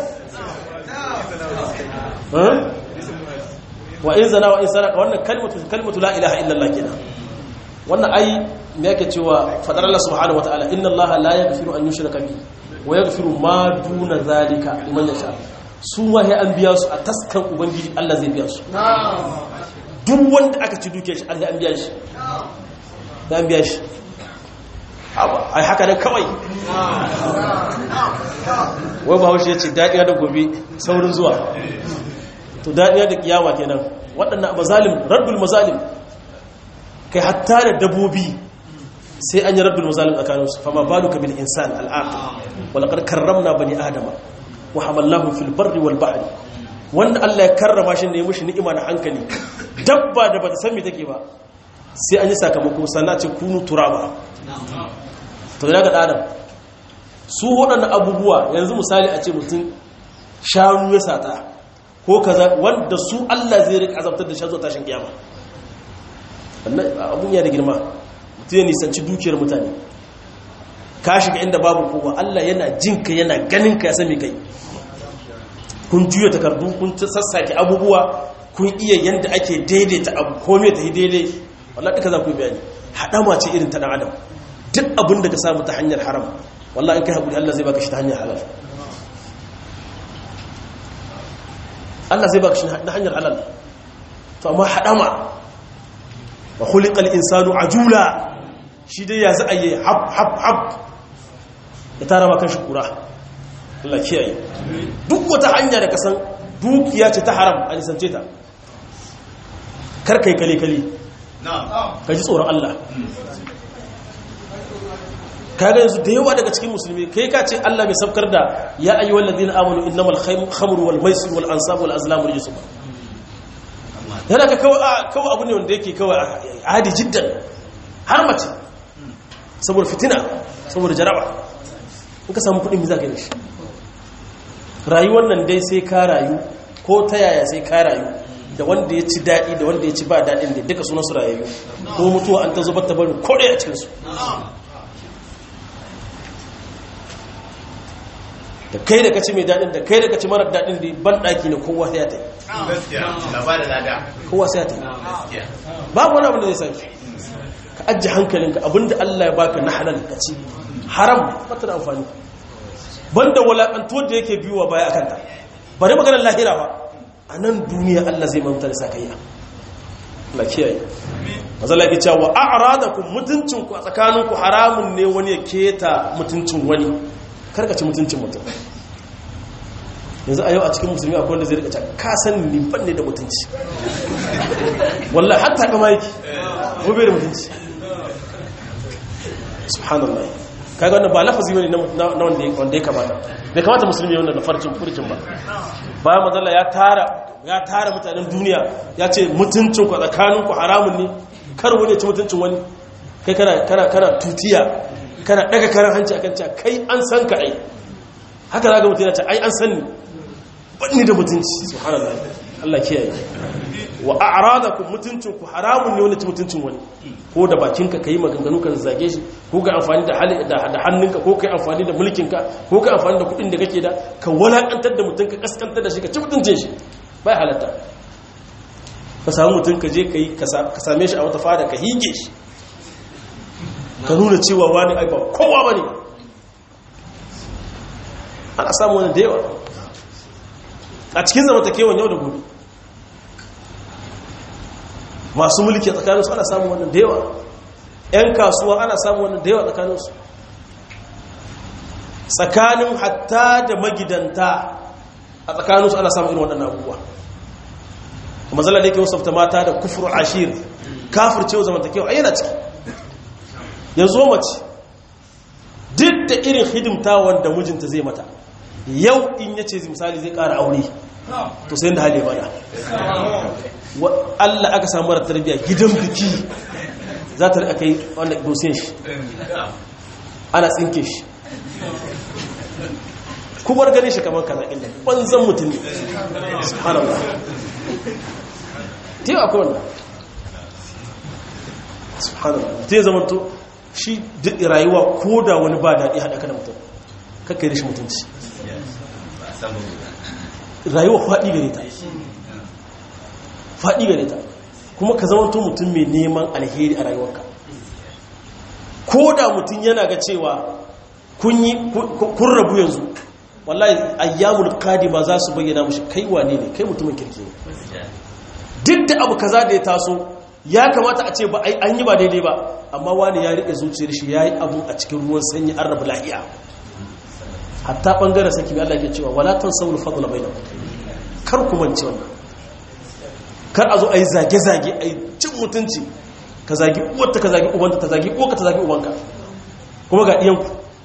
wa in zana wa in saraka wannan kalmatu kalmatu la ilaha illallah kenan wannan ai me yake cewa fadar Allah subhanahu wataala inna Allah la yaghfiru an yushraka bihi wa yaghfiru ma duna zalika liman yasha su wahi an biya su a taskan ubangiji Allah zai biya su duk wanda aka ci duke shi Allah an biya shi an biya shi ai haka nan kawai wai ba haushe ya ce daɗiya da gobe saurin zuwa to daɗiya da kiyama kenan waɗannan mazalim raddul mazalim kai hatta da dabobi sai an yi raddul mazalim tsakaninsu fama baluka bil insan al'aqil wala qad karramna bani adama wa hamalnahum fil barri wal bahri wanda Allah ya karrama shi ne ya mushi ni'ima da hankali dabba da bata san me take ba sai an yi sakamako sannan ce kunu turaba to ya ga adam su waɗannan abubuwa yanzu misali a ce mutum shanu ya sata ko kaza wanda su Allah zai rika azabtar da shi zuwa tashin kiyama wannan abun ya da girma mutum ya nisanci dukiyar mutane ka shiga inda babu kowa Allah yana jinka yana ganin ka ya sami kai kun juya takardu kun sassake abubuwa kun iya yanda ake daidaita abu kome ta yi daidai wallahi duka za ku yi bayani haɗama ce irin ta ɗan adam duk abin da ka samu ta hanyar haram wallahi in kai haƙuri Allah zai baka shi ta hanyar halal Allah zai baka shi ta hanyar halal to amma haɗama wa khuliqal insanu ajula shi dai ya za a yi hab hab hab ya tara maka shi kura Allah kiyaye duk wata hanya da kasan dukiya ce ta haram a nisance ta kar kai kale kale ka ji tsoron Allah kaga yanzu da yawa daga cikin musulmi kai ka ce Allah bai sabkar da ya ayyuhal ladina amanu innamal khamru wal maisir wal ansab wal azlam rijsun yana ka kawai kawai abu ne wanda yake kawai adi jiddan har mace saboda fitina saboda jaraba in ka samu kudin mi za ka yi shi rayuwar nan dai sai ka rayu ko ta yaya sai ka rayu da wanda ya ci daɗi da wanda ya ci ba daɗin da duka sunan su rayayyu ko mutuwa an ta zubar ta bari kodai a cikinsu da kai da kaci mai daɗin da kai da kaci marar daɗin da ban ɗaki ne kowa sai ya ta yi kowa sai ya ta yi babu wani abin da zai sake ka ajiye hankalinka abinda Allah ya baka na halal ka ci haram bata da amfani banda walakantuwar da yake biyuwa baya akan ta bari maganar lahira ba a nan duniya Allah zai mamta da sakayya Allah kiyaye mazala ke cewa a'radakum mutuncinku a tsakaninku haramun ne wani ya keta mutuncin wani karkace mutuncin mutum yanzu a yau a cikin musulmi akwai wanda zai rika cewa ka san ni ban ne da mutunci wallahi hatta kama yake gobe da mutunci subhanallah kaga wannan ba lafazi bane na wanda wanda ya kamata bai kamata musulmi wannan da farcin furcin ba bayan mazalla ya tara ya tara mutanen duniya ya ce mutuncin ku tsakanin ku haramun ne kar wani ya ci mutuncin wani kai kana kana kana tutiya kana daga karan hanci akan cewa kai an san ka ai haka zaka mutum ya ce ai an san ni banni da mutunci subhanallah Allah kiyaye wa a'radakum mutuncin ku haramun ne wani ci mutuncin wani ko da bakinka kai maganganu kan zage shi ko ka amfani da hali da hannunka ko kai amfani da mulkinka ko kai amfani da kudin da kake da ka walakantar da mutum ka kaskantar da shi ka ci mutuncin shi bai halatta ka samu mutum ka je kai ka same shi a wata fada ka hige shi ka nuna cewa wani ai ba kowa bane ana samu wani da yawa a cikin zamantakewan yau da gobe masu mulki a tsakaninsu ana samun wannan da yawa 'yan kasuwa ana samun wannan da yawa tsakaninsu tsakanin hatta da magidanta a tsakaninsu ana samun irin waɗannan abubuwa kuma zala da yake wasafta mata da kufur ashir kafir cewa zamantakewa a yana ciki yanzu mace duk da irin hidimta wanda mijinta zai mata yau in yace misali zai ƙara aure to sai da hali mana Allah aka samu mara tarbiyya gidan biki za ta rika kai wanda dosin shi ana tsinke shi kuma gani shi kamar kaza inda banzan mutum ne subhanallah ta yi akwai wannan subhanallah ta yi zamanto shi duk rayuwa ko da wani ba daɗi haɗa ka da mutum kakka yi shi mutunci rayuwa faɗi gare ta faɗi gare ta kuma ka zama mutum mai neman alheri a rayuwarka ko da mutum yana ga cewa kun rabu yanzu wallahi ayyamul kadima za su bayyana mushi kai wane ne kai mutumin kirki ne duk da abu kaza da ya taso ya kamata a ce ba an yi ba daidai ba amma wani ya riƙe zuciyar shi ya yi abu a cikin ruwan sanyi an rabu lahiya hatta ɓangaren saki Allah ke cewa wala tan saul fadla bainakum kar ku mance wannan kar a zo a yi zage-zage a yi cin mutunci ka zagi uwarta ka zagi ubanta ta zagi uwarka ta zagi ubanka kuma ga iyanku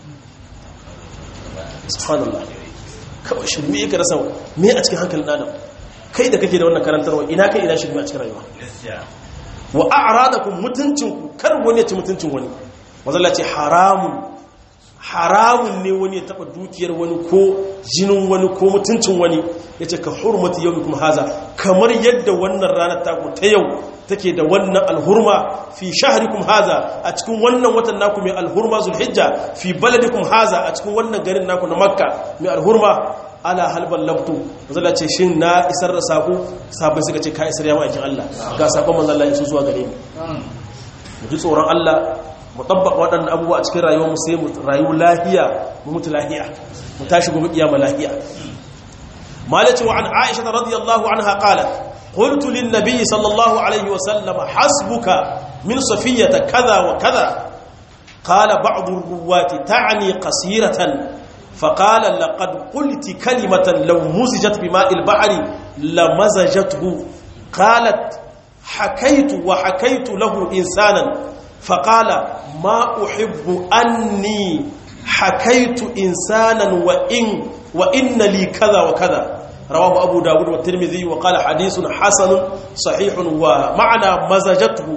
subhanallah kawai shirme ka rasa me a cikin hankalin adam kai da kake da wannan karantarwa ina kai ina shirme a cikin rayuwa wa a'radakum mutuncinku kar wani ya ci mutuncin wani wazalla ce haramun haramun ne wani ya taba dukiyar wani ko jinin wani ko mutuncin wani ya ce ka hurmati yau kuma haza kamar yadda wannan ranar taku ta yau take da wannan alhurma fi shaharikum haza a cikin wannan watan naku mai alhurma zulhijja fi baladikum haza a cikin wannan garin naku na makka mai alhurma ala halban labtu mazala ce shin na isar da sako sabai suka ce ka isar yawa aikin Allah ga sakon manzon Allah ya zuwa gare ni mu ji tsoron Allah mu tabbaka waɗannan abubuwa a cikin rayuwar mu sai mu rayu lahiya mu mutu lahiya mu tashi gobe kiyama lahiya malaci wa an aisha radiyallahu anha qalat qultu lin nabiy sallallahu alaihi wa sallam hasbuka min safiyata kaza wa kaza qala ba'd ar-ruwati ta'ni qasiratan فقال لقد قلت كلمة لو مزجت بماء البحر لمزجته قالت حكيت وحكيت له إنسانا فقال ما أحب أني حكيت إنسانا وإن, وإن لي كذا وكذا رواه أبو داود والترمذي وقال حديث حسن صحيح ومعنى مزجته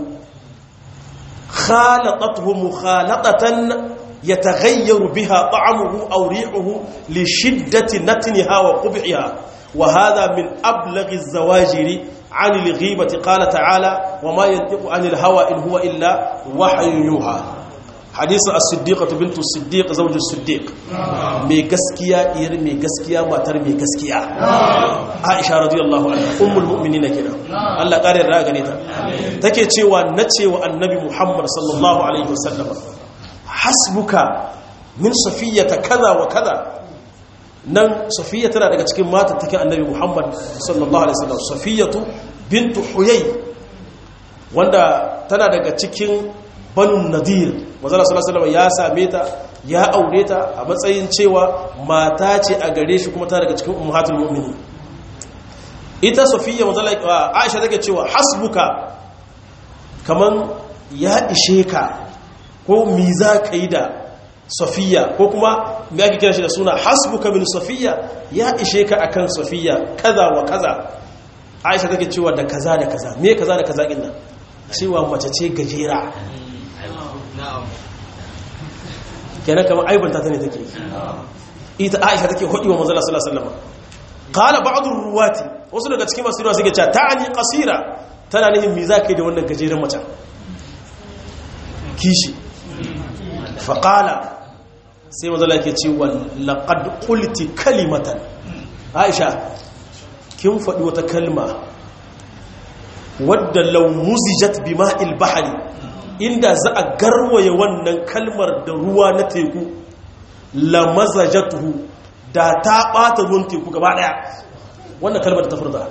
خالطته مخالطة يتغير بها طعمه أو ريحه لشدة نتنها وقبحها وهذا من أبلغ الزواجر عن الغيبة قال تعالى وما ينطق عن الهوى إن هو إلا وحي يوحى حديث الصديقة بنت الصديق زوج الصديق مي غسكيا إير مي غسكيا ماتر مي غسكيا عائشة رضي الله عنها أم المؤمنين كده الله قال الراغنيتا take cewa nace wa annabi Muhammad sallallahu alaihi wasallam hasbuka min safiyata kaza wa kaza nan safiya tana daga cikin mata take annabi muhammad sallallahu alaihi wasallam safiyatu bintu huyay wanda tana daga cikin banu nadir manzala sallallahu alaihi ya same ta ya aure ta a matsayin cewa mata ce a gare shi kuma tana daga cikin ummatul mu'minin ita safiya manzala aisha take cewa hasbuka kaman ya ishe ka ko mi za ka yi da safiya ko kuma me ake kira shi da suna hasbuka min safiya ya ishe ka akan safiya kaza wa kaza aisha take cewa da kaza da kaza me kaza da kaza din nan cewa mace ce gajera kenan kamar aibanta ta ne take ita aisha take hudi wa manzala sallallahu alaihi wasallam qala ba'd ruwati wasu daga cikin masu ruwa suke cewa ta'ani qasira tana nihin me za ka yi da wannan gajeren mace kishi faƙala sai mazala ke cewa laƙad ƙulti kalimatan aisha kin faɗi wata kalma wadda laumuzijat bi ma'il bahari inda za a garwaye wannan kalmar da ruwa na teku lamazajatuhu da ta ɓata ruwan teku gaba ɗaya wannan kalmar da ta furda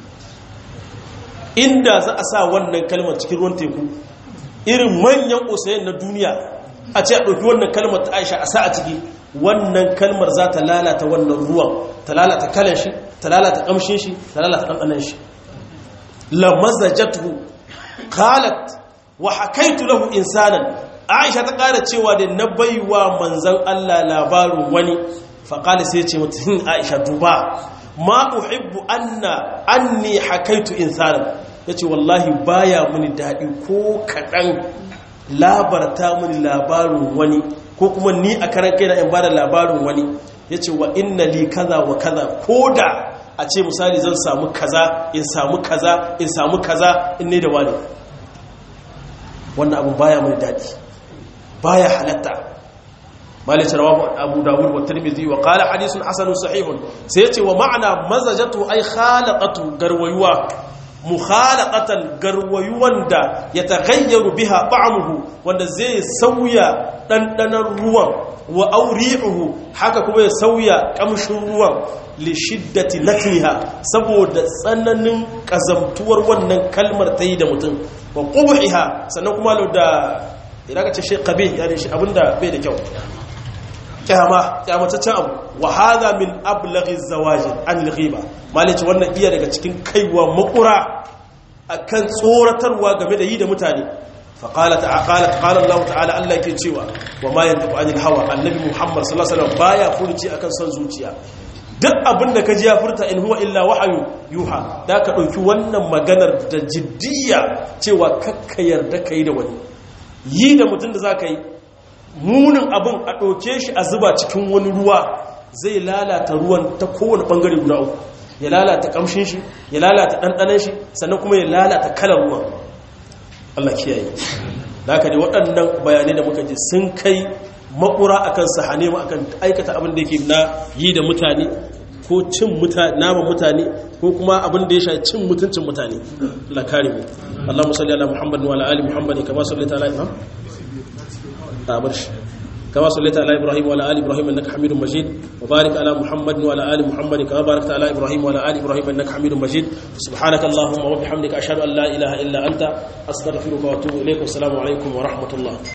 inda za a sa wannan kalmar cikin ruwan teku irin manyan osayen na duniya a ce a ɗauki wannan kalmar ta aisha a sa a ciki wannan kalmar za ta lalata wannan ruwan ta lalata kalan shi ta lalata ƙamshin shi ta lalata ɗanɗanan shi lamazajatu qalat wa hakaitu lahu insanan aisha ta ƙara cewa da na baiwa manzan Allah labarin wani faƙali sai ce mutum aisha duba ma uhibbu anna anni hakaitu insanan yace wallahi baya muni daɗi ko kaɗan labarta mini labarin wani ko kuma ni a karan kaina in bada labarin wani yace wa inna li kaza wa kaza koda a ce misali zan samu kaza in samu kaza in samu kaza in ne da wani wannan abun baya mini daɗi baya halatta malik rawahu abu dawud wa tirmidhi wa qala hadithun hasanun sahihun sai yace wa ma'ana mazajatu ay khalaqatu garwayuwa mukhalaqatan garwayuwan da ya taghayyaru biha ta'amuhu wanda zai sauya dandanan ruwan wa auri'uhu haka kuma ya sauya kamshin ruwan li shiddati latniha saboda tsananin kazamtuwar wannan kalmar tayi da mutum wa qubhiha sannan kuma da idan ka ce shi qabih yani shi abinda bai da kyau kyama kyamataccen abu wa hadha min ablaghi zawajin an al-ghiba malici wannan iya daga cikin kaiwa makura akan tsoratarwa game da yi da mutane فقالت قالت قال الله تعالى الله yake cewa wa ma yantabu anil hawa annabi muhammad sallallahu alaihi wasallam baya furci akan son zuciya duk abin da kaji ya furta in huwa illa wahyu yuha da ka dauki wannan maganar da jiddiya cewa kakka yarda kai da wani yi da mutum da zaka yi munin abin a ɗauke shi a zuba cikin wani ruwa zai lalata ruwan ta kowane ɓangare guda uku ya lalata ƙamshin shi ya lalata ɗanɗanen shi sannan kuma ya lalata kalar ruwan Allah kiyaye da haka ne waɗannan bayanai da muka ji sun kai makura akan sahane mu akan aikata abin da yake na yi da mutane ko cin naman mutane ko kuma abin da ya sha cin mutuncin mutane Allah kare mu Allahumma salli ala Muhammad wa ala ali Muhammad kama sallaita ala Ibrahim أبرش كما صليت على إبراهيم وعلى آل إبراهيم إنك حميد مجيد وبارك على محمد وعلى آل محمد كما باركت على إبراهيم وعلى آل إبراهيم إنك حميد مجيد سبحانك اللهم وبحمدك أشهد أن لا إله إلا أنت أستغفرك وأتوب إليك والسلام عليكم ورحمة الله